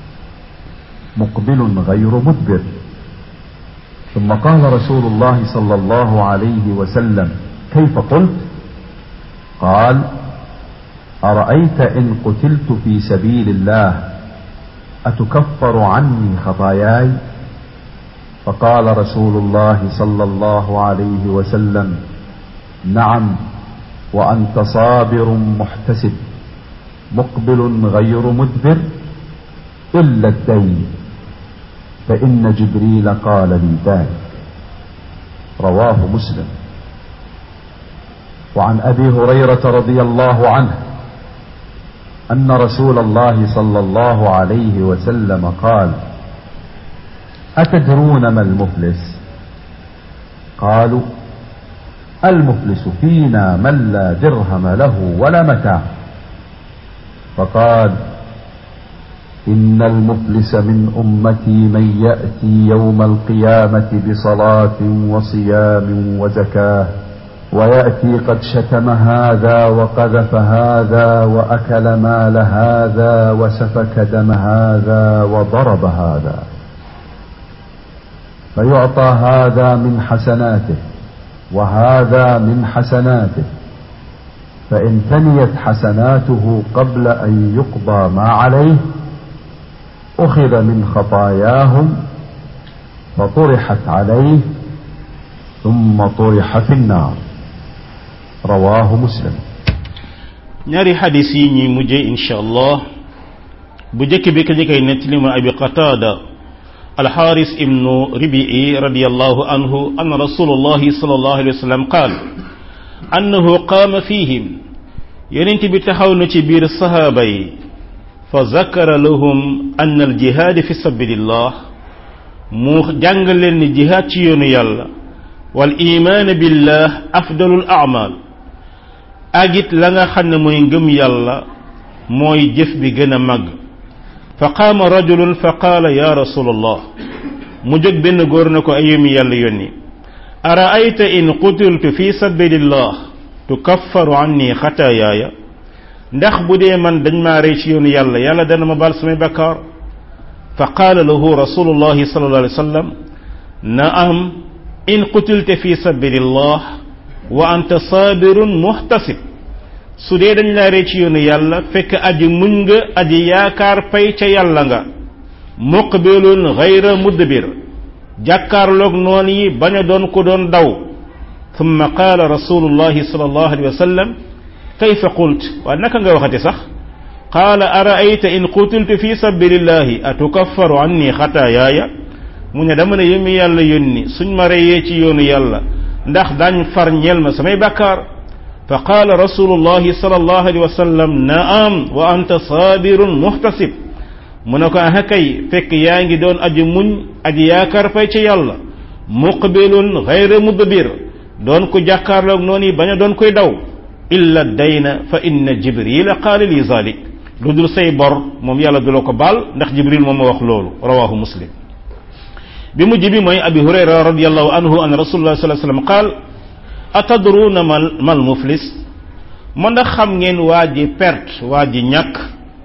مقبل غير مدبر ثم قال رسول الله صلى الله عليه وسلم كيف قلت قال ارايت ان قتلت في سبيل الله اتكفر عني خطاياي فقال رسول الله صلى الله عليه وسلم نعم وانت صابر محتسب مقبل غير مدبر الا الدين فان جبريل قال لي ذلك رواه مسلم وعن ابي هريره رضي الله عنه ان رسول الله صلى الله عليه وسلم قال اتدرون ما المفلس قالوا المفلس فينا من لا درهم له ولا متاع فقال ان المفلس من امتي من ياتي يوم القيامه بصلاه وصيام وزكاه وياتي قد شتم هذا وقذف هذا واكل مال هذا وسفك دم هذا وضرب هذا فيعطى هذا من حسناته وهذا من حسناته فان فنيت حسناته قبل ان يقضى ما عليه اخذ من خطاياهم فطرحت عليه ثم طرح في النار رواه مسلم ñaari xadis yi ñuy mujje insha allah bu jëkk bi ka jëkkay nettali ma abi qatada alxaaris ibnu ribii radiallahu anhu an rasulullahi sallallahu alayhi wa sallam qaal annahu qaama fihim yonent bi taxaw na ci biir sahaaba yi fa zakara lahum an aljihaad fi sabilillah mu jàngal leen ni jihaad ci yoonu yàlla wal imaan billah afdalul a'mal ak it la nga xam ne mooy ngëm yàlla mooy jëf bi gën a màgg fa qaama rajulun fa qaala ya rasulallah mu jóg benn góor na ko ayumi yàlla yónni araayta in qutiltu fi sabilillah tukaffaru anni xataayaaya ndax bu dee man dañ maa rey ci yoonu yàlla yàlla dana ma baal samay bakkaar fa qaala lahu rasulullahi sallallahu alayhi wa sallam naam in qutilta fi sabilillah wa anta sabirun muhtasib su dee dañ laa rey ci yoonu yàlla fekk aji muñ nga aji yaakaar pay ca yàlla nga muqbilun ghayra mudbir jàkkaarloog noon yi bañ a doon ko doon daw thumma qaala rasulullahi sallallahu alayhi wa sallam kayfa qult waa naka nga waxati sax qaala araayta in qutiltu fi sabilillahi atukaffaru anni xataayaaya mu ne dama ne yëmi yàlla yónni suñ ma reyee ci yoonu yàlla ndax dañ far ñeel ma samay bàkkaar fa qaala rasulullahi sallallahu alayhi wa sallam naam wa anta sabirun muhtasib mu ne ko aha kay fekk yaa ngi doon aji muñ aji yaakaar fay ci yàlla muqbilun ghayra mudbir doon ko jàkkaarloog noonu yi bañ a doon koy daw illa dayna fa inna jibrila qaala li zalik lu dul say bor moom yàlla du la ko baal ndax jibril moom ma wax loolu rawahu muslim bi mujj bi mooy abi hurayra radiallahu anhu an rasulullah sallallahu alayhi wasallam qaal atadruna mal mal muflis ma ndax xam ngeen waa ji perte waa ji ñàkk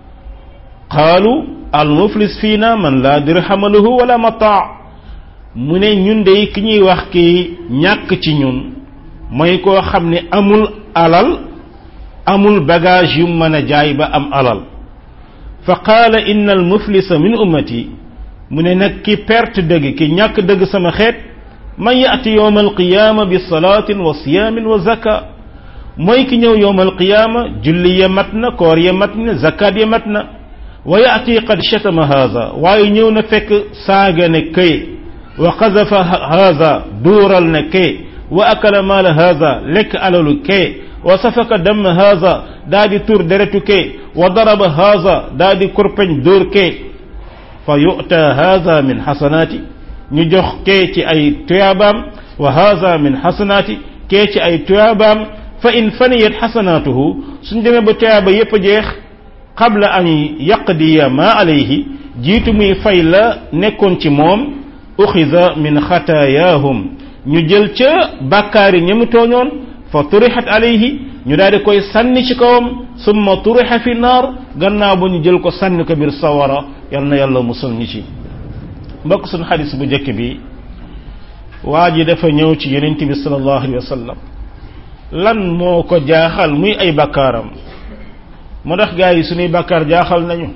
qaalu al muflis fiina man laa dirhama lahu wala mataa mu ne ñun de ki ñuy wax ki ñàkk ci ñun mooy koo xam ne amul alal amul bagage yu mën a jaay ba am alal fa qaala inna al muflisa min ummati mu ne nag ki perte dëgg ki ñàkk dëgg sama xeet man yaati yowm alqiyaama bi salaatin wa siyaamin wa zaka mooy ki ñëw yowm alqiyaama julli ya mat na koor ya mat na zakat ya mat na wa yaati qad shatama haza waaye ñëw na fekk saaga ne kay wa qazafa haza duural ne kay wa akala maala haza lekk alalu kay wa safaka damm haza daa di tur deretu kay wa daraba haza daa di kurpeñ dóor kay fa yu'ta haza min xasanaati ñu jox kee ci ay tuyaabaam wa haza min xasanaati kee ci ay tuyaabaam fa in faniyat xasanaatuhu suñ demee ba tuyaaba yépp a jeex qabla an yaqdiya ma alayhi jiitu muy fay la nekkoon ci moom uxiza min xataayaahum ñu jël ca bàkkaar yi ñamu tooñoon fa turixat alayhi ñu daal di koy sànni ci kawam summa turixa fi naar gannaaw ba ñu jël ko sànni ko biir sawara yal na yàlla musal ñi ci mbokk suñu xadis bu njëkk bi waa ji dafa ñëw ci yonent bi sallallahu alayhi wa sallam lan moo ko jaaxal muy ay bakkaaram moo tax gaa yi suñuy bakkaar jaaxal nañu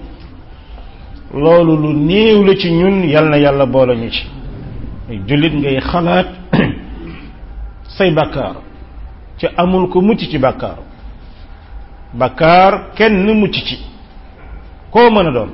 loolu lu néew la ci ñun yal na yàlla boole ñu ci jullit ngay xalaat say bakkaar ci amul ko mucc ci bakkaar bakkaar kenn mucc ci koo mën a doon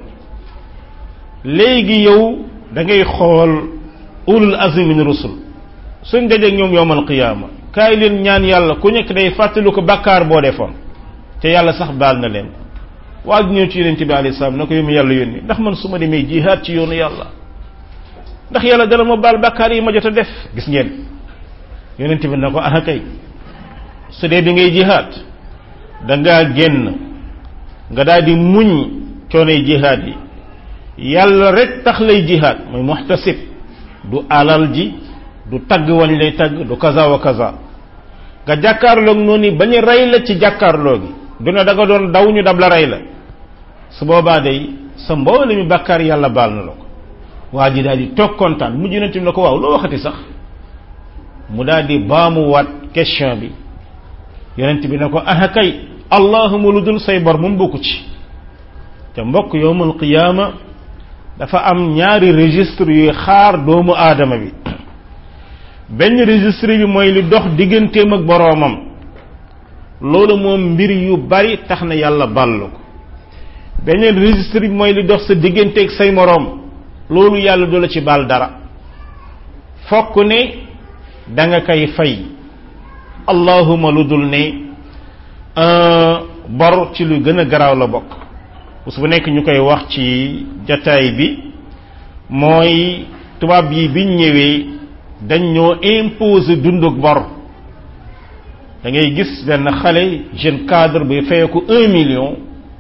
léegi yow da ngay xool ulul azmi min rusul suñ dajeeg ñoom yowmal qiyaama kaay leen ñaan yàlla ku nekk day fàttali ko bakkaar boo defoon te yàlla sax baal na leen waa ji ñëw ci yonente bi alayhi salaam na ko yomu yàlla yónni ndax man su ma demee jihaad ci yoonu yàlla ndax yàlla dana ma baal bakkaar yi ma jot a def gis ngeen yonente bi na ko ah kay su dee bi ngay jihaad da ngaa génn nga daal di muñ coonay jihaad yi yàlla rek tax lay jihaad mooy muhtasib du alal ji du tagg wañ lay tagg du kaza wa kaza nga jàkkaarloog noonu bañ a rey la ci jàkkaarloo gi du ne da nga doon daw ñu dab la rey la su boobaa day sa mboole mi bàkkaar yàlla baal na la ko waa ji daal di toog kontaan mujj na tim la ko waaw loo waxati sax mu daal di baamuwaat question bi yonent bi ne ko ah kay allahuma lu dul say bor moom bokku ci te mbokk yowmal qiyaama dafa am ñaari registre yuy xaar doomu aadama bi benn registre bi mooy li dox digganteem ak boroomam loolu moom mbir yu bari tax na yàlla ballu ko beneen registre bi mooy li dox sa digganteeg say moroom loolu yàlla du la ci baal dara fokk ne da nga koy fay allahuma lu dul ne bor ci lu gën a garaaw la bokk bés bu nekk ñu koy wax ci jataay bi mooy tubaab yi biñ ñëwee dañ ñoo imposer dunduk bor da ngay gis benn xale jeune cadre buy fayeeku un million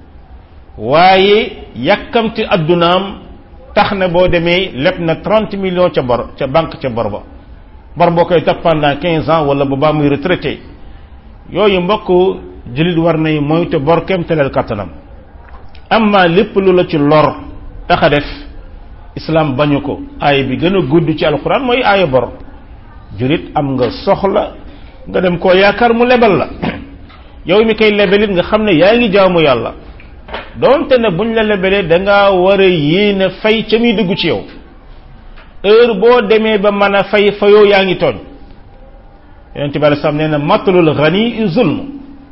waaye yàkkamti addunaam tax na boo demee leb na trente millions ca bor ca banque ca bor ba bor boo koy topp pendant quinze ans wala ba baa muy retraité yooyu mbokk jullit war nay moytu bor kem teleel kattanam amma lépp lu la ci lor tax a def islam bañu ko aaya bi gën a gudd ci alquran mooy aaya bor jullit am nga soxla nga dem koo yaakaar mu lebal la yow mi koy lebelit nga xam ne yaa ngi jaamu yàlla doonte ne buñ la lebelee da ngaa war a yéene fay ca muy dugg ci yow heure boo demee ba mën a fay fayoo yaa ngi tooñ yonent bi alei salaam nee na matlul ghani zulm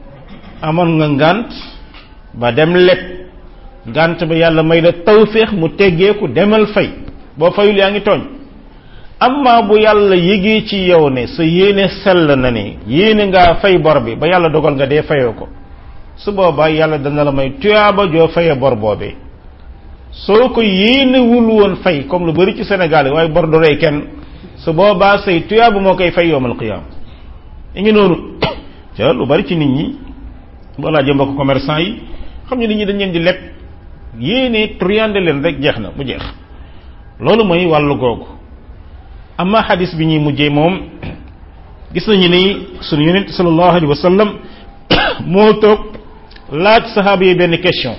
amoon nga ngant ba dem leb ngant ba yàlla may la tawféex mu teggeeku demal fay boo fayul yaa ngi tooñ amma bu yàlla yégee ci yow ne sa yéene sell na ne yéene ngaa fay bor bi ba yàlla dogal nga dee fayoo ko su boobaa yàlla dana la may tuyaaba joo faye bor boobee soo ko yéenewul woon fay comme lu bari ci Sénégal waaye bor du rey kenn su boobaa say tuyaaba moo koy fay yowmal qiyaam i ngi noonu ca lu bari ci nit ñi boo laajee mbokk commerçant yi xam ne nit ñi dañ leen di leb yéene triande leen rek jeex na mu jeex loolu mooy wàllu googu amma xadis bi ñuy mujjee moom gis nañu ni sunu yonent sallallahu alayhi wa sallam moo toog laaj saxaaba yi benn question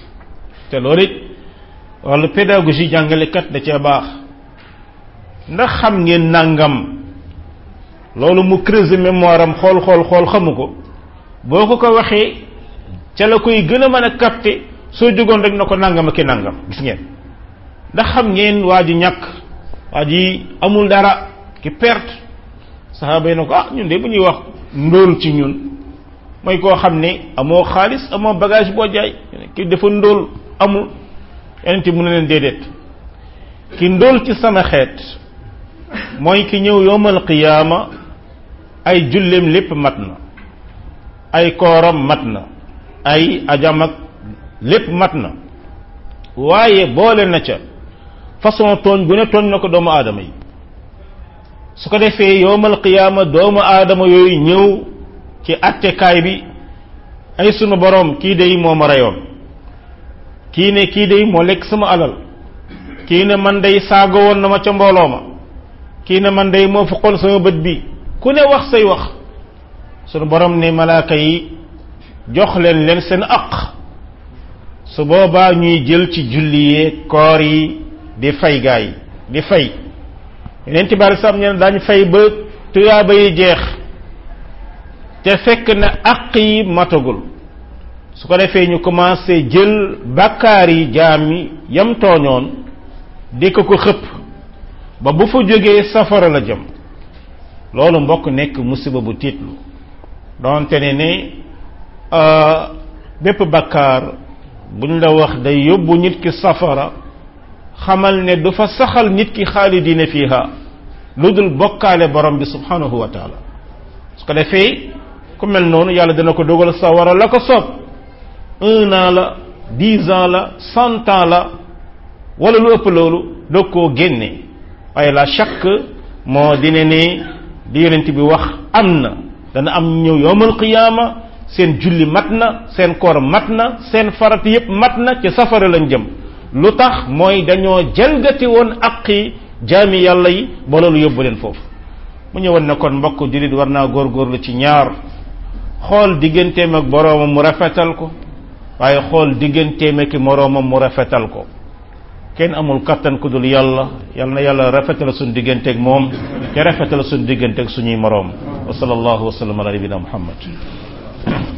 te loolu it wàllu pédagogie jàngalekat da cee baax ndax xam ngeen nangam loolu mu creuser mémoire am xool xool xool xamu ko boo ko ko waxee ca la koy gën a mën a capter soo jógoon rek na ko nangam ak nangam gis ngeen ndax xam ngeen waa ji ñàkk waa ji amul dara ki perte saxaaba yi na ko ah ñun de bu ñuy wax ndóol ci ñun mooy koo xam ne amoo xaalis amoo bagage boo jaay ki dafa ndóol amul yeneen mu ne leen déedéet ki ndóol ci sama xeet mooy ki ñëw yowmal qiyaama ay julleem lépp mat na ay kooram mat na ay ajam ak lépp mat na waaye boole na ca façon tooñ bu ne tooñ na ko doomu aadama yi su ko defee yowmal qiyaama doomu aadama yooyu ñëw ci attekaay bi ay sunu boroom kii day moo ma reyoon kii ne kii day moo lekk sama alal kii ne man day saago woon na ma ca mbooloo ma kii ne man day moo fuqoon sama bët bi ku ne wax say wax sunu borom ne malaaka yi jox leen leen seen aq su boobaa ñuy jël ci julli yee koor yi di fay gaa yi di fay yeneen ci bari sam ñeen daañu fay ba tuyaaba yi jeex te fekk na aq yi matagul su ko defee ñu commencé jël bakkaar yi jaam yi yam tooñoon di ko ko xëpp ba bu fa jógee safara la jëm loolu mbokk nekk musiba bu tiitlu donte ne ne bépp bakkaar buñ la wax day yóbbu nit ki safara xamal ne du fa saxal nit ki xaalidina fiha lu dul bokkaale borom bi subhanahu wa taala su ko defee ku mel noonu yàlla dina ko dogal sawara la ko soob un an la dix ans la cent ans la wala lu ëpp loolu doog koo génne waaye la chaque moo dina ne di yonent bi wax am na dana am ñëw yowmal qiyaama seen julli mat na seen koor mat na seen farat yépp mat na ci safara lañ jëm lu tax mooy dañoo jalgati woon aqi jaami yàlla yi ba loolu yóbbu leen foofu mu ñëwoon ne kon mbokk jullit war naa góorgóorlu ci ñaar xool digganteem ak boroomam mu rafetal ko waaye xool digganteem ak moroomam mu rafetal ko kenn amul kattan ku dul yàlla yal na yàlla rafetal suñu digganteeg moom te rafetal suñu digganteeg suñuy moroom wa sallallahu wa sallam ala nabina muhammad